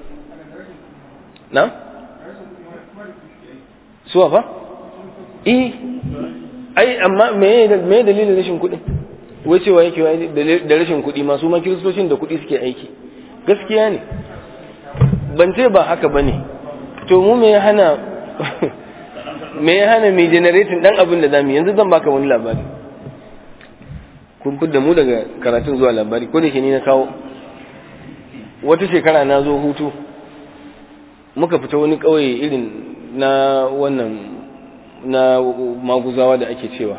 na suwa fa eh ai amma me me dalilin rashin kuɗi wai cewa yake da rashin kuɗi masu ma kiristocin da kuɗi suke aiki gaskiya ne ban ce ba haka bane to mu me ya hana me ya hana mai generating dan abin da zamu yanzu zan baka wani labari kun da mu daga karatun zuwa labari ko da ke ni na kawo wata shekara na zo hutu muka fita wani ƙauye irin na wannan na maguzawa da ake cewa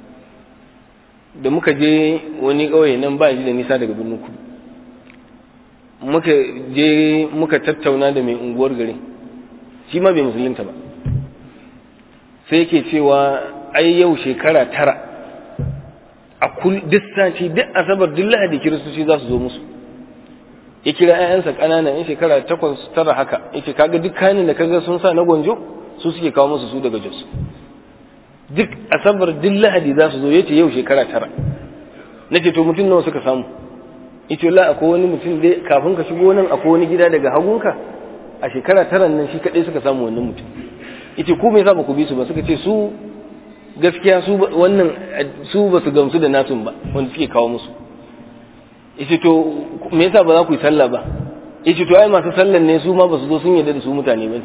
da muka je wani ƙauye nan ba ji da nisa daga birnin kudu muka je muka tattauna da mai unguwar garin shi ma bai musulunta ba sai yake cewa ai yau shekara tara a kul duk sati duk asabar duk lahadi kiristoci za su zo musu ya kira 'ya'yansa ƙanana yan shekara takwas tara haka yace kaga duk kanin da kaga sun sa na gwanjo su suke kawo musu su daga jos duk asabar duk lahadi za su zo yace yau shekara tara nace to mutum nawa suka samu yace la akwai wani mutum dai kafin ka shigo nan akwai wani gida daga hagunka a shekara tara nan shi kadai suka samu wannan mutum yace ku me yasa ba ku bi su ba suka ce su gaskiya su wannan su ba su gamsu da nasun ba wanda suke kawo musu yace to me yasa ba za ku yi sallah ba yace to ai masu sallan ne su ma ba su zo sun yarda da su mutane ba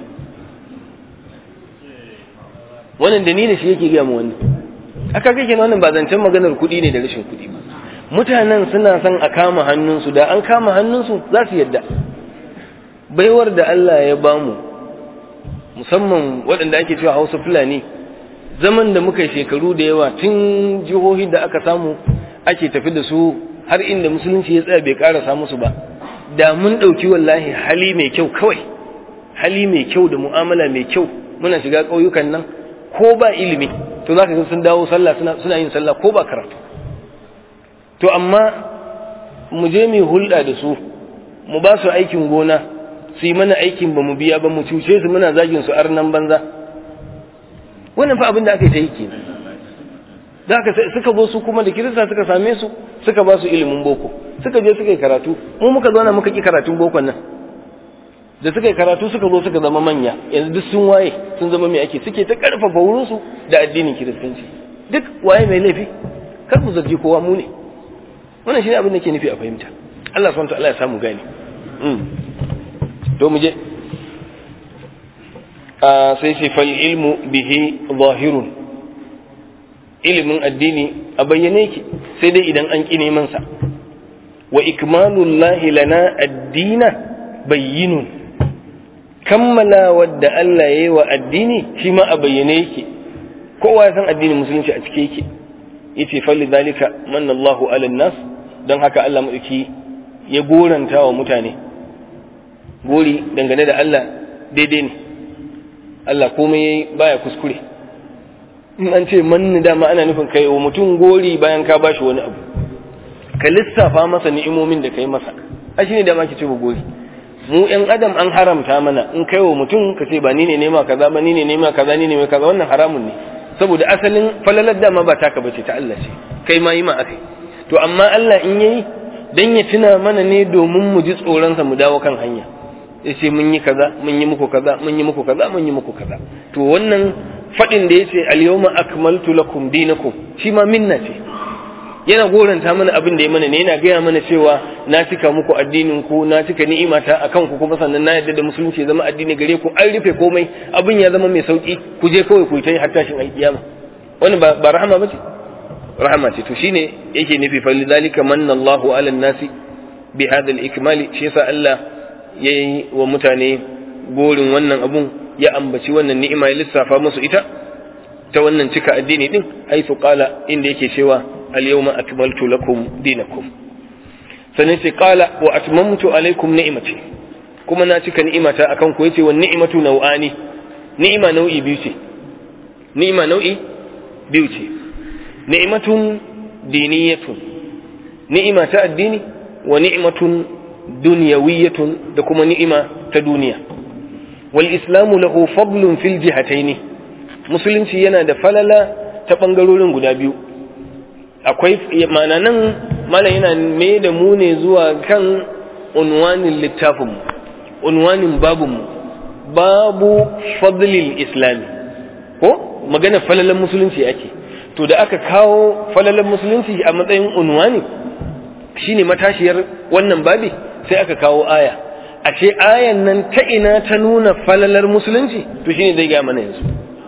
wannan da ni da shi yake gaya mu wannan aka kake wannan ba zancen maganar kuɗi ne da rashin kuɗi ba mutanen suna son a kama hannunsu da an kama hannunsu za su yadda baiwar da Allah ya bamu musamman waɗanda ake cewa hausa fulani zaman da muka shekaru da yawa tun jihohi da aka samu ake tafi da su har inda musulunci ya tsaya bai ƙarasa musu ba da mun ɗauki wallahi hali mai kyau kawai hali mai kyau da mu'amala mai kyau muna shiga ƙauyukan nan ko ba ilimi to za ka ga sun dawo sallah suna yin sallah ko ba karatu to amma mu je mu hulɗa da su mu ba su aikin gona su yi mana aikin ba mu biya ba mu cuce su muna zagin su arnan banza wannan fa abin da aka yi ta yi kenan da aka suka zo su kuma da kirista suka same su suka ba su ilimin boko suka je suka yi karatu mu muka zauna muka ki karatun bokon nan da suka yi karatu suka zo suka zama manya yanzu duk sun waye sun zama mai ake suke ta karfafa wurinsu da addinin kiristanci duk waye mai laifi kar mu zargi kowa mu ne wannan shine abin da ke nufi a fahimta Allah subhanahu wa ta'ala ya samu gani to mu je sai sai fal ilmu bihi zahirun ilimin addini a bayyane yake sai dai idan an ƙi neman sa wa ikmalullahi lana addina bayyinun kammala wadda Allah ya yi wa addini shi ma a bayyane yake kowa ya san addinin musulunci a cike yake yace falli zalika manna Allahu ala nas don haka Allah madauki ya goranta wa mutane gori dangane da Allah daidai ne Allah komai yayi baya kuskure in an ce manni dama ana nufin kai wa mutum gori bayan ka bashi wani abu ka lissafa masa ni'imomin da kai masa a shine da ma ki ce ba gori mu yan adam an haramta mana in kai wa mutum ka ce ba ni ne nema kaza ba ni ne nema kaza ni ne nema kaza wannan haramun ne saboda asalin falalar dama ba taka bace ta Allah ce kai ma yi ma akai to amma Allah in yayi dan ya tuna mana ne domin mu ji tsoron sa mu dawo kan hanya yace mun yi kaza mun yi muku kaza mun yi muku kaza mun yi muku kaza to wannan fadin da yace al-yawma akmaltu lakum dinakum shi ma minna ce yana goranta mana abin da ya mana ne yana gaya mana cewa na cika muku addinin ku na cika ni'imata akan ku kuma sannan na yarda da musulunci ya zama addini gare ku an rufe komai abin ya zama mai sauki ku je kawai ku yi har tashin alkiyama wannan ba ba rahama bace rahama ce to shine yake nufi fa lidhalika manna Allahu ala nasi bi hadha al-ikmal shi yasa Allah yayi wa mutane gorin wannan abun ya ambaci wannan ni'ima ya lissafa musu ita ta wannan cika addini din haifu qala inda yake cewa اليوم أكملت لكم دينكم سنتي قال وأتممت عليكم نعمتي كما ناتك نعمة أكون كويتي والنعمة نوعاني نعمة نوعي بيوتي نعمة نوعي بيوتي نعمة دينية نعمة الدين ونعمة دنيوية دكما نعمة تدنيا والإسلام له فضل في الجهتين مسلم yana da falala ta ɓangarorin guda biyu akwai mana nan mana yana mai da mu ne zuwa kan unwanin littafinmu unwanin babinmu babu fadlil islami ko magana falalan musulunci ake to da aka kawo falalan musulunci a matsayin unwani shine matashiyar wannan babi sai aka kawo aya a ce ayan nan ta ina ta nuna falalar musulunci to shine zai gaya mana yanzu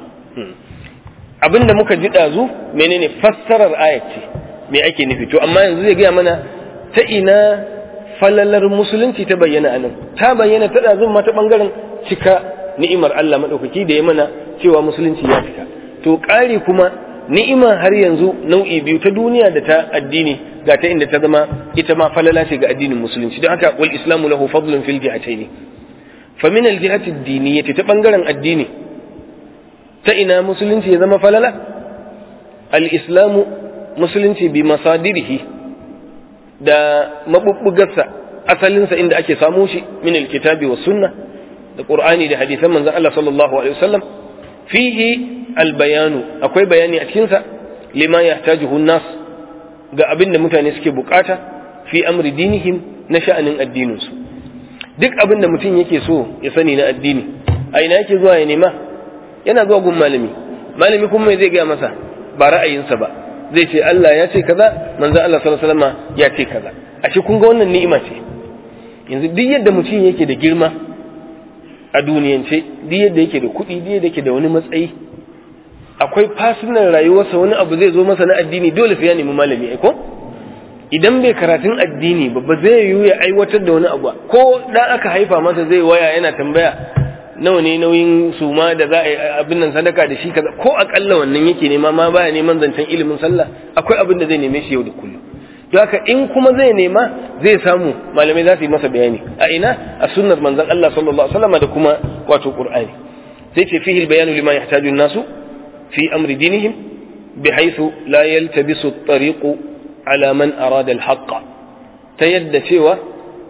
abinda muka ji ɗazu menene fassarar ayat ce me ake nufi to amma yanzu zai gaya mana ta ina falalar musulunci ta bayyana anan ta bayyana ta ɗazun ma ta ɓangaren cika ni'imar Allah maɗaukaki da ya mana cewa musulunci ya cika to ƙari kuma ni'ima har yanzu nau'i biyu ta duniya da ta addini ga ta inda ta zama ita ma falala ce ga addinin musulunci don haka wal islamu lahu fadlun fil jihatayn fa min al jihati ad ta ɓangaren addini ta ina musulunci ya zama falala al-islamu musulunci bi masadirihi da mabubbugarsa asalinsa inda ake samu shi min alkitabi was sunna da qur'ani da hadisan manzon Allah sallallahu alaihi wasallam fihi albayanu akwai bayani a cikin sa lima yahtajuhu an-nas ga abin da mutane suke bukata fi amri dinihim na sha'anin addinin su duk abin da mutum yake so ya sani na addini a ina yake zuwa ya nema yana zuwa gun malami malami kuma mai zai gaya masa ba ra'ayinsa ba zai ce Allah ya ce kaza manzo Allah sallallahu alaihi wasallam ya ce kaza ashe kun ga wannan ni'ima ce yanzu duk yadda mutum yake da girma a duniyance duk yadda yake da kuɗi duk yadda yake da wani matsayi akwai fasinan rayuwarsa wani abu zai zo masa na addini dole sai ya nemi malami ai ko idan bai karatun addini ba ba zai yiwu ya aiwatar da wani abu ko dan aka haifa masa zai waya yana tambaya nawa ne nauyin suma da za a yi abin nan sadaka da shi kaza ko akalla wannan yake nema ma baya neman zancen ilimin sallah akwai abin da zai neme shi yau da kullum to haka in kuma zai nema zai samu malamai za su yi masa bayani a ina a sunnar manzon Allah sallallahu alaihi wasallam da kuma wato qur'ani sai ce fihi albayanu lima yahtaju an-nasu fi amri dinihim bihaythu la yaltabisu at-tariqu ala man arada al ta yadda cewa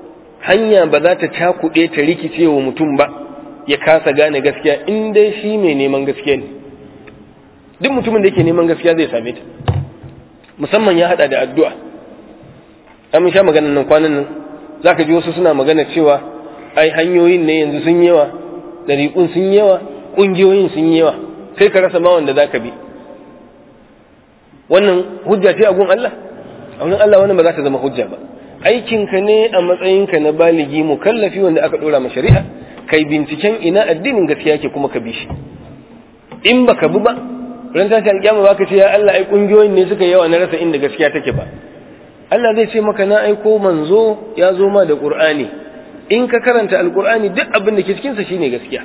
hanya ba za ta cakuɗe ta rikice wa mutum ba ya kasa gane gaskiya in dai shi mai neman gaskiya ne duk mutumin da yake neman gaskiya zai same ta musamman ya hada da addu'a an sha maganar nan kwanan nan za ka ji wasu suna magana cewa ai hanyoyin ne yanzu sun yawa ɗariƙun sun yawa ƙungiyoyin sun yawa sai ka rasa ma wanda za ka bi wannan hujja ce a gun Allah a wurin Allah wannan ba za ta zama hujja ba aikinka ne a matsayinka na baligi mukallafi wanda aka ɗora ma shari'a kai binciken ina addinin gaskiya ke kuma ka bi shi in baka bi ba ran tashi alƙiyama ba ka ce ya Allah ai ƙungiyoyin ne suka yawa na rasa inda gaskiya take ba Allah zai ce maka na aiko manzo ya zo ma da Qur'ani in ka karanta alqur'ani duk abin da ke cikin sa shine gaskiya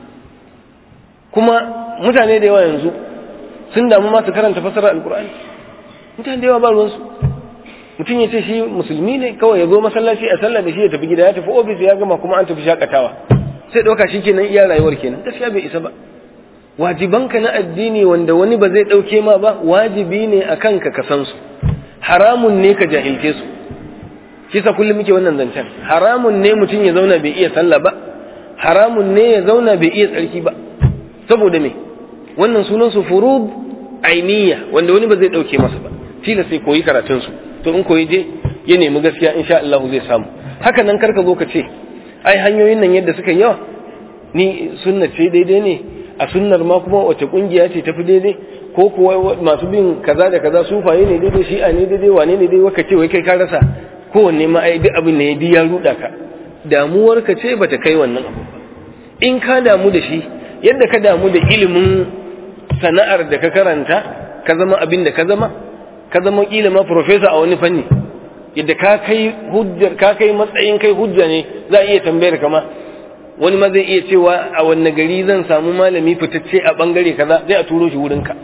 kuma mutane da yawa yanzu sun damu ma su karanta fasarar alqur'ani mutane da yawa ba ruwansu mutum ya ce shi musulmi ne kawai ya zo masallaci a sallah da shi ya tafi gida ya tafi ofis ya gama kuma an tafi shakatawa sai ɗauka shi kenan iya rayuwar kenan gaskiya bai isa ba wajibanka na addini wanda wani ba zai ɗauke ma ba wajibi ne a kanka ka san su haramun ne ka jahilce su kisa kullum muke wannan zancen haramun ne mutum ya zauna bai iya sallah ba haramun ne ya zauna bai iya tsarki ba saboda me wannan sunan su furud ainiya wanda wani ba zai ɗauke masa ba tila sai koyi karatun su to in koyi je ya nemi gaskiya insha Allah zai samu haka nan karka zo ka ce ai hanyoyin nan yadda suka yawa ni sunna ce daidai ne a sunnar ma kuma wace kungiya ce tafi daidai ko kuwa masu bin kaza da kaza sufaye ne daidai shi'a ne daidai wane ne dai waka ce wai kai ka rasa kowanne ma ai duk abin ne ya ya ruda ka damuwar ka ce bata kai wannan abu ba in ka damu da shi yadda ka damu da ilimin sana'ar da ka karanta ka zama abin da ka zama ka zama kila ma professor a wani fanni yadda ka kai hujjar ka kai matsayin kai hujja ne za a iya tambayar ka ma wani ma zai iya cewa a wanne gari zan samu malami fitacce a bangare kaza zai a turo shi wurin ka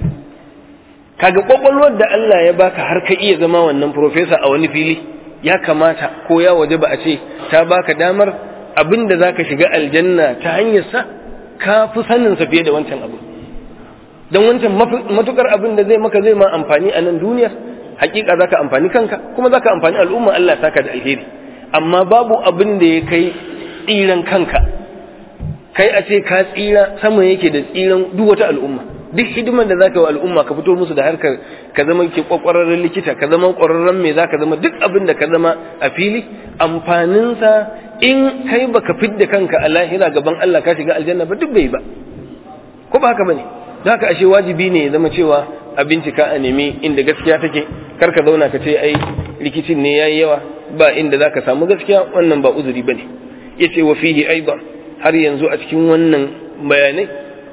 kaga kwakwalwar da Allah ya baka har ka iya zama wannan professor a wani fili ya kamata ko ya waje ba a ce ta baka damar abin da zaka shiga aljanna ta hanyar sa ka fi sanin sa fiye da wancan abu don wancan matukar abin da zai maka zai ma amfani a nan duniyar hakika zaka amfani kanka kuma zaka amfani al'umma Allah saka da alheri amma babu abin da ya kai tsiran kanka kai a ce ka tsira sama yake da tsiran duk wata al'umma duk hidimar da zaka yi al'umma ka fito musu da harkar ka zama ke kwakwararren likita ka zama kwararren me zaka zama duk abin da ka zama a fili amfaninsa in kai baka fidda kanka a lahira gaban Allah ka shiga aljanna ba duk bai ba ko ba haka bane da haka ashe wajibi ne ya zama cewa a bincika a nemi inda gaskiya take kar ka zauna ka ce ai rikicin ne yayi yawa ba inda zaka samu gaskiya wannan ba uzuri bane yace wa fihi aidan har yanzu a cikin wannan bayanai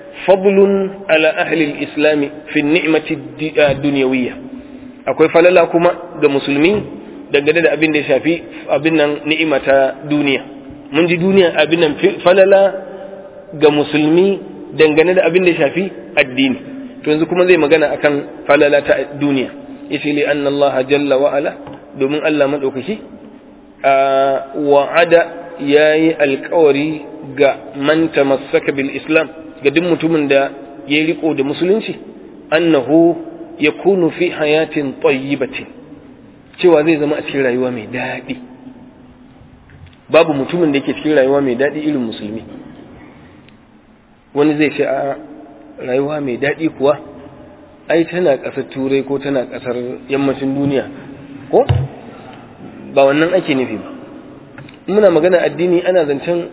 fadlun ala ahli al-islam fi ni'mati dunyawiyya akwai falala kuma ga musulmi dangane da abin da ya shafi abin nan ni'ima ta duniya mun ji duniya abin nan falala ga musulmi dangane da abin da ya shafi addini to yanzu kuma zai magana akan falala ta duniya yace li anna Allah jalla wa ala domin Allah madaukaki wa'ada yayi alkawari ga man tamassaka bil islam ga duk mutumin da ya riko da musulunci annahu yakunu fi hayatin tayyibatin cewa zai zama a cikin rayuwa mai daɗi babu mutumin da yake cikin rayuwa mai daɗi irin musulmi wani zai ce a rayuwa mai daɗi kuwa ai tana ƙasar turai ko tana ƙasar yammacin duniya ko ba wannan ake nufi ba muna magana addini ana zancen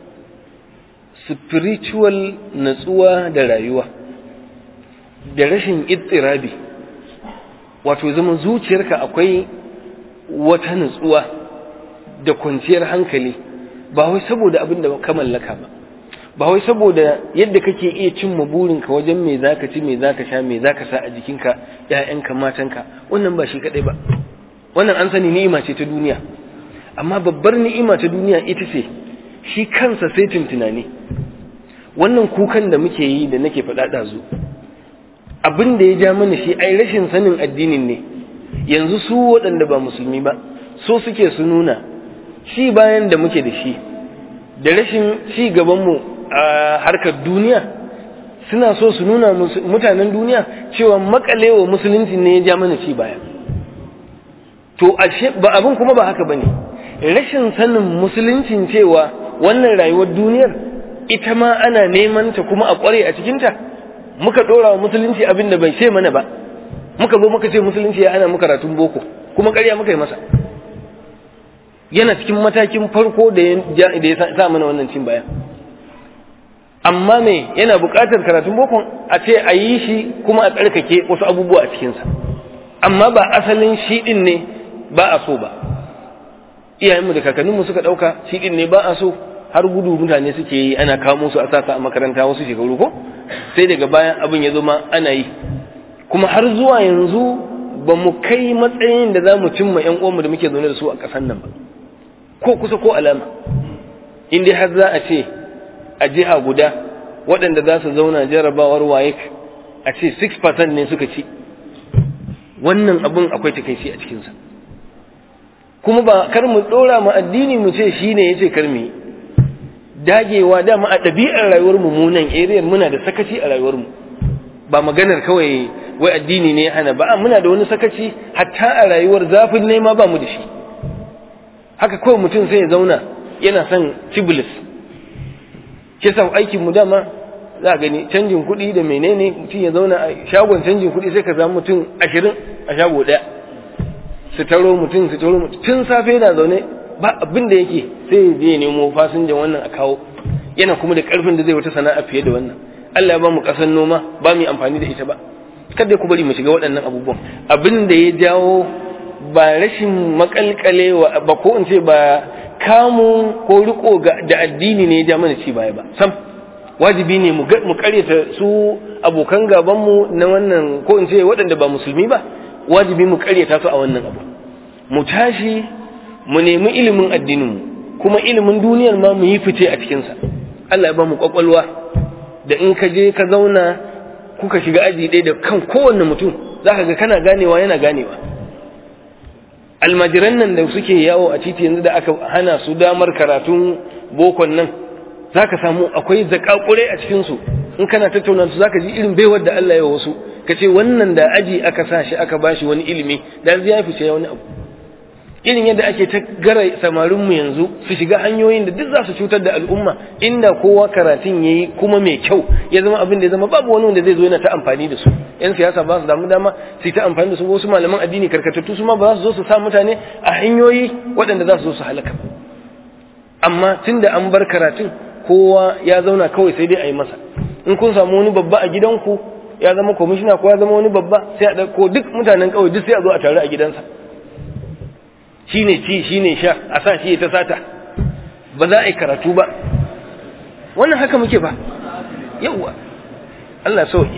spiritual natsuwa da rayuwa da rashin itsirabi wato zama zuciyarka akwai wata natsuwa da kwanciyar hankali ba wai saboda abin da ka mallaka ba ba wai saboda yadda kake iya cimma burinka wajen me zaka ci me zaka sha me zaka sa a jikinka ƴaƴanka matanka wannan ba shi kadai ba wannan an sani ni'ima ce ta duniya amma babbar ni'ima ta duniya ita ce shi kansa sai tunani wannan kukan da muke yi da nake faɗa ɗazu abin da ya ja mana shi ai rashin sanin addinin ne yanzu su waɗanda ba musulmi ba so suke su nuna shi bayan da muke da shi da rashin ci gabanmu a harkar duniya suna so su nuna mutanen duniya cewa makalewa musulunci ne ya ja mana ci baya to ashe ba abin kuma ba haka bane rashin sanin musuluncin cewa wannan rayuwar duniyar ita ma ana neman ta kuma a kware a cikinta muka dora wa musulunci abin da bai ce mana ba muka zo muka ce musulunci ya ana muka karatun boko kuma ƙarya muka yi masa yana cikin matakin farko da ya sa mana wannan cin baya amma me yana buƙatar karatun boko a ce a yi shi kuma a tsarkake wasu abubuwa a cikinsa amma ba asalin shi ɗin ne ba a so ba iyayenmu da kakanninmu suka ɗauka shi ɗin ne ba a so har gudu mutane suke yi ana kamo su a sasa a makaranta wasu shekaru ko sai daga bayan abin ya zama ana yi kuma har zuwa yanzu ba mu kai matsayin da za mu cimma ‘yan uwanmu da muke zaune da su a ƙasar nan ba ko kusa ko alama in dai har za a ce a jiha guda waɗanda za su zauna jarabawar waye a ce 6% ne suka ci wannan abin akwai takaici a cikinsa kuma ba kar mu ɗora mu addini mu ce shi ne ya ce kar mu yi dagewa dama a ɗabi'ar rayuwar mu munan area muna da sakaci a rayuwar mu ba maganar kawai wai addini ne hana ba muna da wani sakaci hatta a rayuwar zafin nema ba mu da shi haka kawai mutum sai ya zauna yana son cibilis ke sa aikin mu dama za a gani canjin kuɗi da menene mutum ya zauna a shagon canjin kuɗi sai ka samu mutum ashirin a shago ɗaya su taro mutum su taro mutum tun safe yana zaune ba abin da yake sai ya je nemo fasinjan wannan a kawo yana kuma da karfin da zai wata sana'a fiye da wannan Allah ya ba mu kasan noma ba mu amfani da ita ba kada ku bari mu shiga waɗannan abubuwan abin da ya jawo ba rashin makalkalewa ba ko in ce ba kamu ko riko da addini ne ya ja mana ci baya ba sam wajibi ne mu karyata su abokan gaban mu na wannan ko in ce waɗanda ba musulmi ba wajibi mu karyata su a wannan abu mu tashi mu nemi ilimin addininmu kuma ilimin duniyar ma mu yi fice a cikinsa Allah ya ba mu kwakwalwa da in ka je ka zauna kuka shiga aji ɗaya da kan kowanne mutum za ka ga kana ganewa yana ganewa almajiran nan da suke yawo a titi yanzu da aka hana su damar karatun bokon nan za ka samu akwai zakakure a cikinsu in kana tattauna su za ka ji irin baiwar da Allah ya wasu ka ce wannan da aji aka sa shi aka bashi wani ilimi da ya fice wani abu irin yadda ake ta gara samarinmu yanzu su shiga hanyoyin da duk za su cutar da al'umma inda kowa karatun ya yi kuma mai kyau ya zama abin da ya zama babu wani wanda zai zo yana ta amfani da su yan siyasa ba su damu dama su ta amfani da su wasu malaman addini karkatattu su ma ba za su zo su sa mutane a hanyoyi waɗanda za su zo su halaka amma tun da an bar karatun kowa ya zauna kawai sai dai a yi masa in kun samu wani babba a gidanku ya zama kwamishina ko ya zama wani babba sai a ɗauko duk mutanen kawai duk sai a zo a taru a gidansa shi ne ci shi ne sha a sa shi ta sata ba za a yi karatu ba wannan haka muke ba yauwa Allah sauki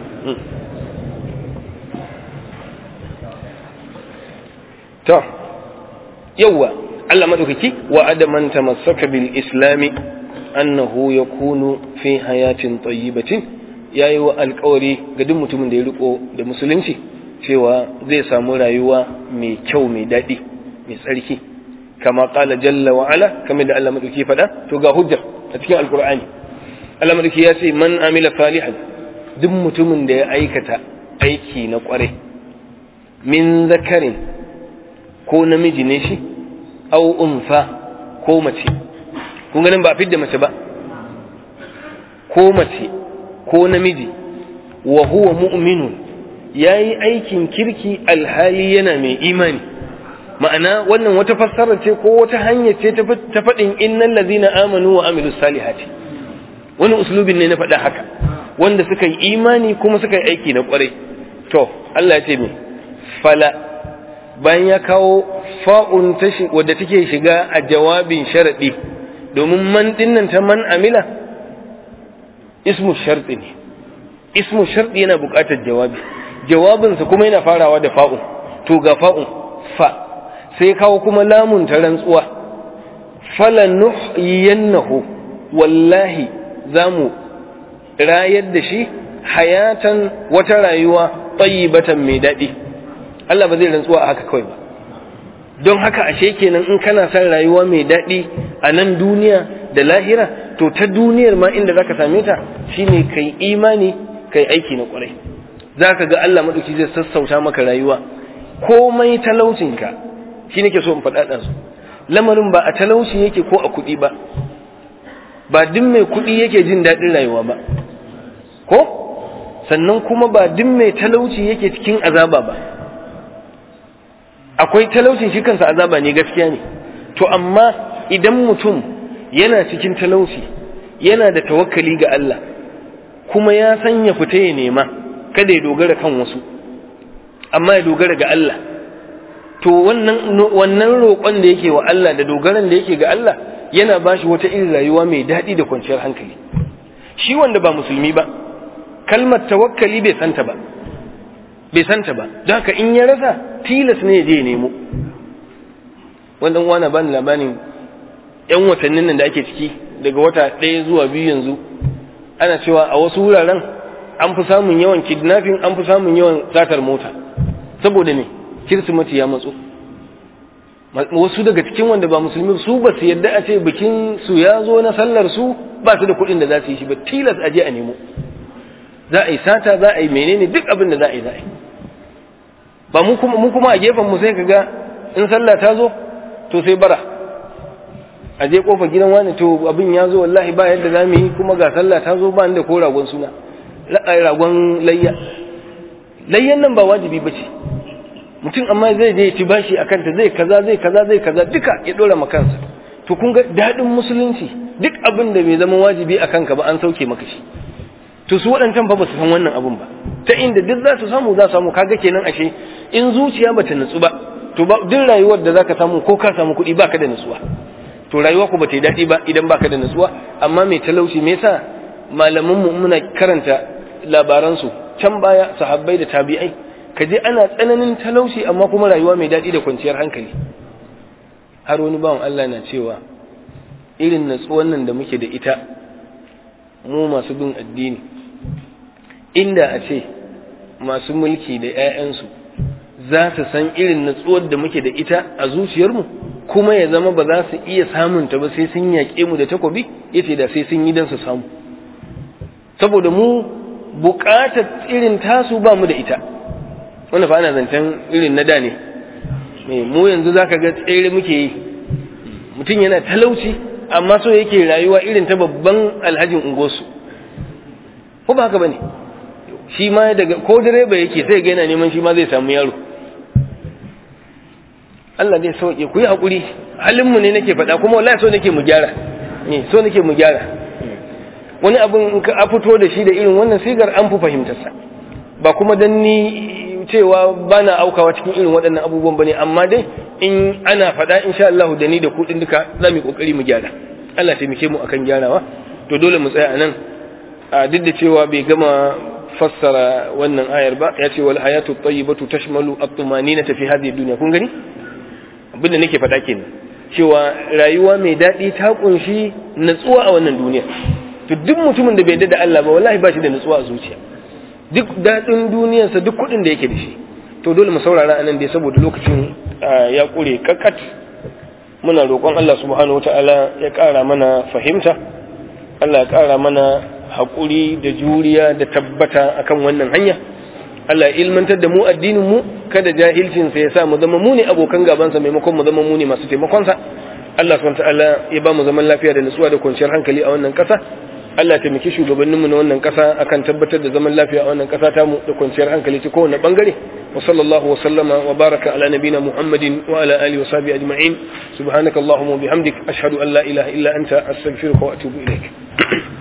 to yauwa Allah madaukaki wa adaman tamassaka bil islami annahu yakunu fi hayatin tayyibatin yayi wa alƙawari ga duk mutumin da ya riko da musulunci cewa zai samu rayuwa mai kyau mai daɗi mai tsarki kama kala jalla wa ala kamar da Allah madauki faɗa to ga hujjar a cikin alkur'ani Allah madauki ya ce man amila salihan duk mutumin da ya aikata aiki na kware min zakarin ko namiji ne shi au unfa ko mace kun ganin ba fidda mace ba ko mace ko namiji wa huwa mu'minun yayi aikin kirki alhali yana mai imani ma'ana wannan wata fassara ce ko wata hanya ce ta faɗin innal ladina amanu wa amilus salihati wani uslubin ne na faɗa haka wanda suka yi imani kuma suka yi aiki na ƙwarai to Allah ya ce me fala bayan ya kawo fa'un ta wadda take shiga a jawabin sharadi domin man dinnan ta man amila ismu sharɗi ne ismu sharɗi yana buƙatar jawabi jawabinsa kuma yana farawa da fa'un to ga fa'un fa sai kawo kuma lamun ta rantsuwa falanuhyiyannahu wallahi zamu rayar da shi hayatan wata rayuwa tayyibatan mai daɗi Allah ba zai rantsuwa a haka kawai ba don haka ashe kenan in kana son rayuwa mai daɗi a nan duniya da lahira to ta duniyar ma inda zaka same ta shine kai imani kai aiki na kwarai zaka ga Allah madauki zai sassauta maka rayuwa komai talaucinka shi nake so in faɗa ɗansu lamarin ba a talauci yake ko a kuɗi ba ba duk mai kuɗi yake jin daɗin rayuwa ba ko sannan kuma ba duk mai talauci yake cikin azaba ba akwai talaucin shi kansa azaba ne gaskiya ne to amma idan mutum yana cikin talauci yana da tawakkali ga Allah kuma ya san ya fita ya nema kada ya dogara kan wasu amma ya dogara ga Allah to wannan wannan roƙon da yake wa Allah da dogaran da yake ga Allah yana ba shi wata irin rayuwa mai daɗi da kwanciyar hankali shi wanda ba musulmi ba kalmar tawakkali bai santa ba bai santa ba don haka in ya rasa tilas ne ya je nemo wannan wana bani labarin yan watannin nan da ake ciki daga wata ɗaya zuwa biyu yanzu ana cewa a wasu wuraren an fi samun yawan kidnapping an fi samun yawan satar mota saboda ne kirsimati ya matso wasu daga cikin wanda ba musulmi su ba su yadda a ce bikin su ya zo na sallar su ba su da kuɗin da za su yi shi ba tilas a je a nemo za a yi sata za a yi menene duk abin da za a yi za a yi ba mu kuma a gefen mu sai ka ga in sallah ta zo to sai bara a je kofa gidan wani to abin ya zo wallahi ba yadda za mu yi kuma ga sallah ta zo ba da ko ragon suna ragon layya layyan nan ba wajibi ba ce mutum amma zai je ci bashi a kanta zai kaza zai kaza zai kaza duka ya dora ma kansa to kun ga daɗin musulunci duk abin da bai zama wajibi a kanka ba an sauke maka shi to su waɗancan fa ba su san wannan abun ba ta inda duk za su samu za su samu kaga kenan ashe in zuciya bata nutsu ba to ba duk rayuwar da zaka samu ko ka samu kuɗi baka da nutsuwa to rayuwa ku bata yi daɗi ba idan baka da nutsuwa amma mai talauci me yasa malaman mu muna karanta labaran su can baya sahabbai da tabi'ai ka je ana tsananin talauci amma kuma rayuwa mai daɗi da kwanciyar hankali har wani bawan Allah na cewa irin natsuwan nan da muke da ita mu masu bin addini inda a ce masu mulki da 'ya'yansu za su san irin natsuwar da muke da ita a zuciyarmu kuma ya zama ba za su iya samunta ba sai sun yaƙe mu da takobi yace da sai sun yi don su samu saboda mu buƙatar irin tasu ba mu da ita wanda fa ana zancen irin na da ne mu yanzu za ka ga tsere muke yi mutum yana talauci amma so yake rayuwa irin ta babban alhajin ungosu ko ba haka ba ne shi ma daga ko direba yake sai ga yana neman shi ma zai samu yaro Allah zai sauke ku yi haƙuri halinmu ne nake faɗa kuma wallahi so nake mu gyara ne so nake mu gyara wani abin in ka fito da shi da irin wannan sigar an fi fahimtarsa ba kuma dan ni cewa ba na aukawa cikin irin waɗannan abubuwan ba ne amma dai in ana faɗa insha Allah da ni da kuɗin duka za mu yi ƙoƙari mu gyara Allah taimake mu akan gyarawa to dole mu tsaya a nan a duk da cewa bai gama fassara wannan ayar ba ya ce wal hayatu tayyibatu tashmalu at-tumaninata fi hadhihi dunya kun gani abin da nake faɗa kenan cewa rayuwa mai daɗi ta kunshi natsuwa a wannan duniya to duk mutumin da bai yarda da Allah ba wallahi ba shi da natsuwa a zuciya duk daɗin duniyarsa duk kuɗin da yake da shi to dole mu saurara a nan dai saboda lokacin ya ƙure kakkat muna roƙon Allah subhanahu wata'ala ya ƙara mana fahimta Allah ya ƙara mana haƙuri da juriya da tabbata akan wannan hanya Allah ya ilmantar da mu addinin mu kada jahilcinsa ya sa mu zama mu ne abokan gabansa maimakon mu zama mu ne masu taimakonsa Allah subhanahu wata'ala ya ba mu zaman lafiya da nutsuwa da kwanciyar hankali a wannan ƙasa Allah taimaki shugabanninmu na wannan ƙasa akan tabbatar da zaman lafiya a wannan ƙasa tamu da kwanciyar hankali ta kowane bangare wa sallallahu wa sallama wa baraka ala nabina muhammadin wa ala alihi wa sahbihi ajma'in subhanakallahumma wa bihamdik ashhadu an la ilaha illa anta astaghfiruka wa atubu ilaik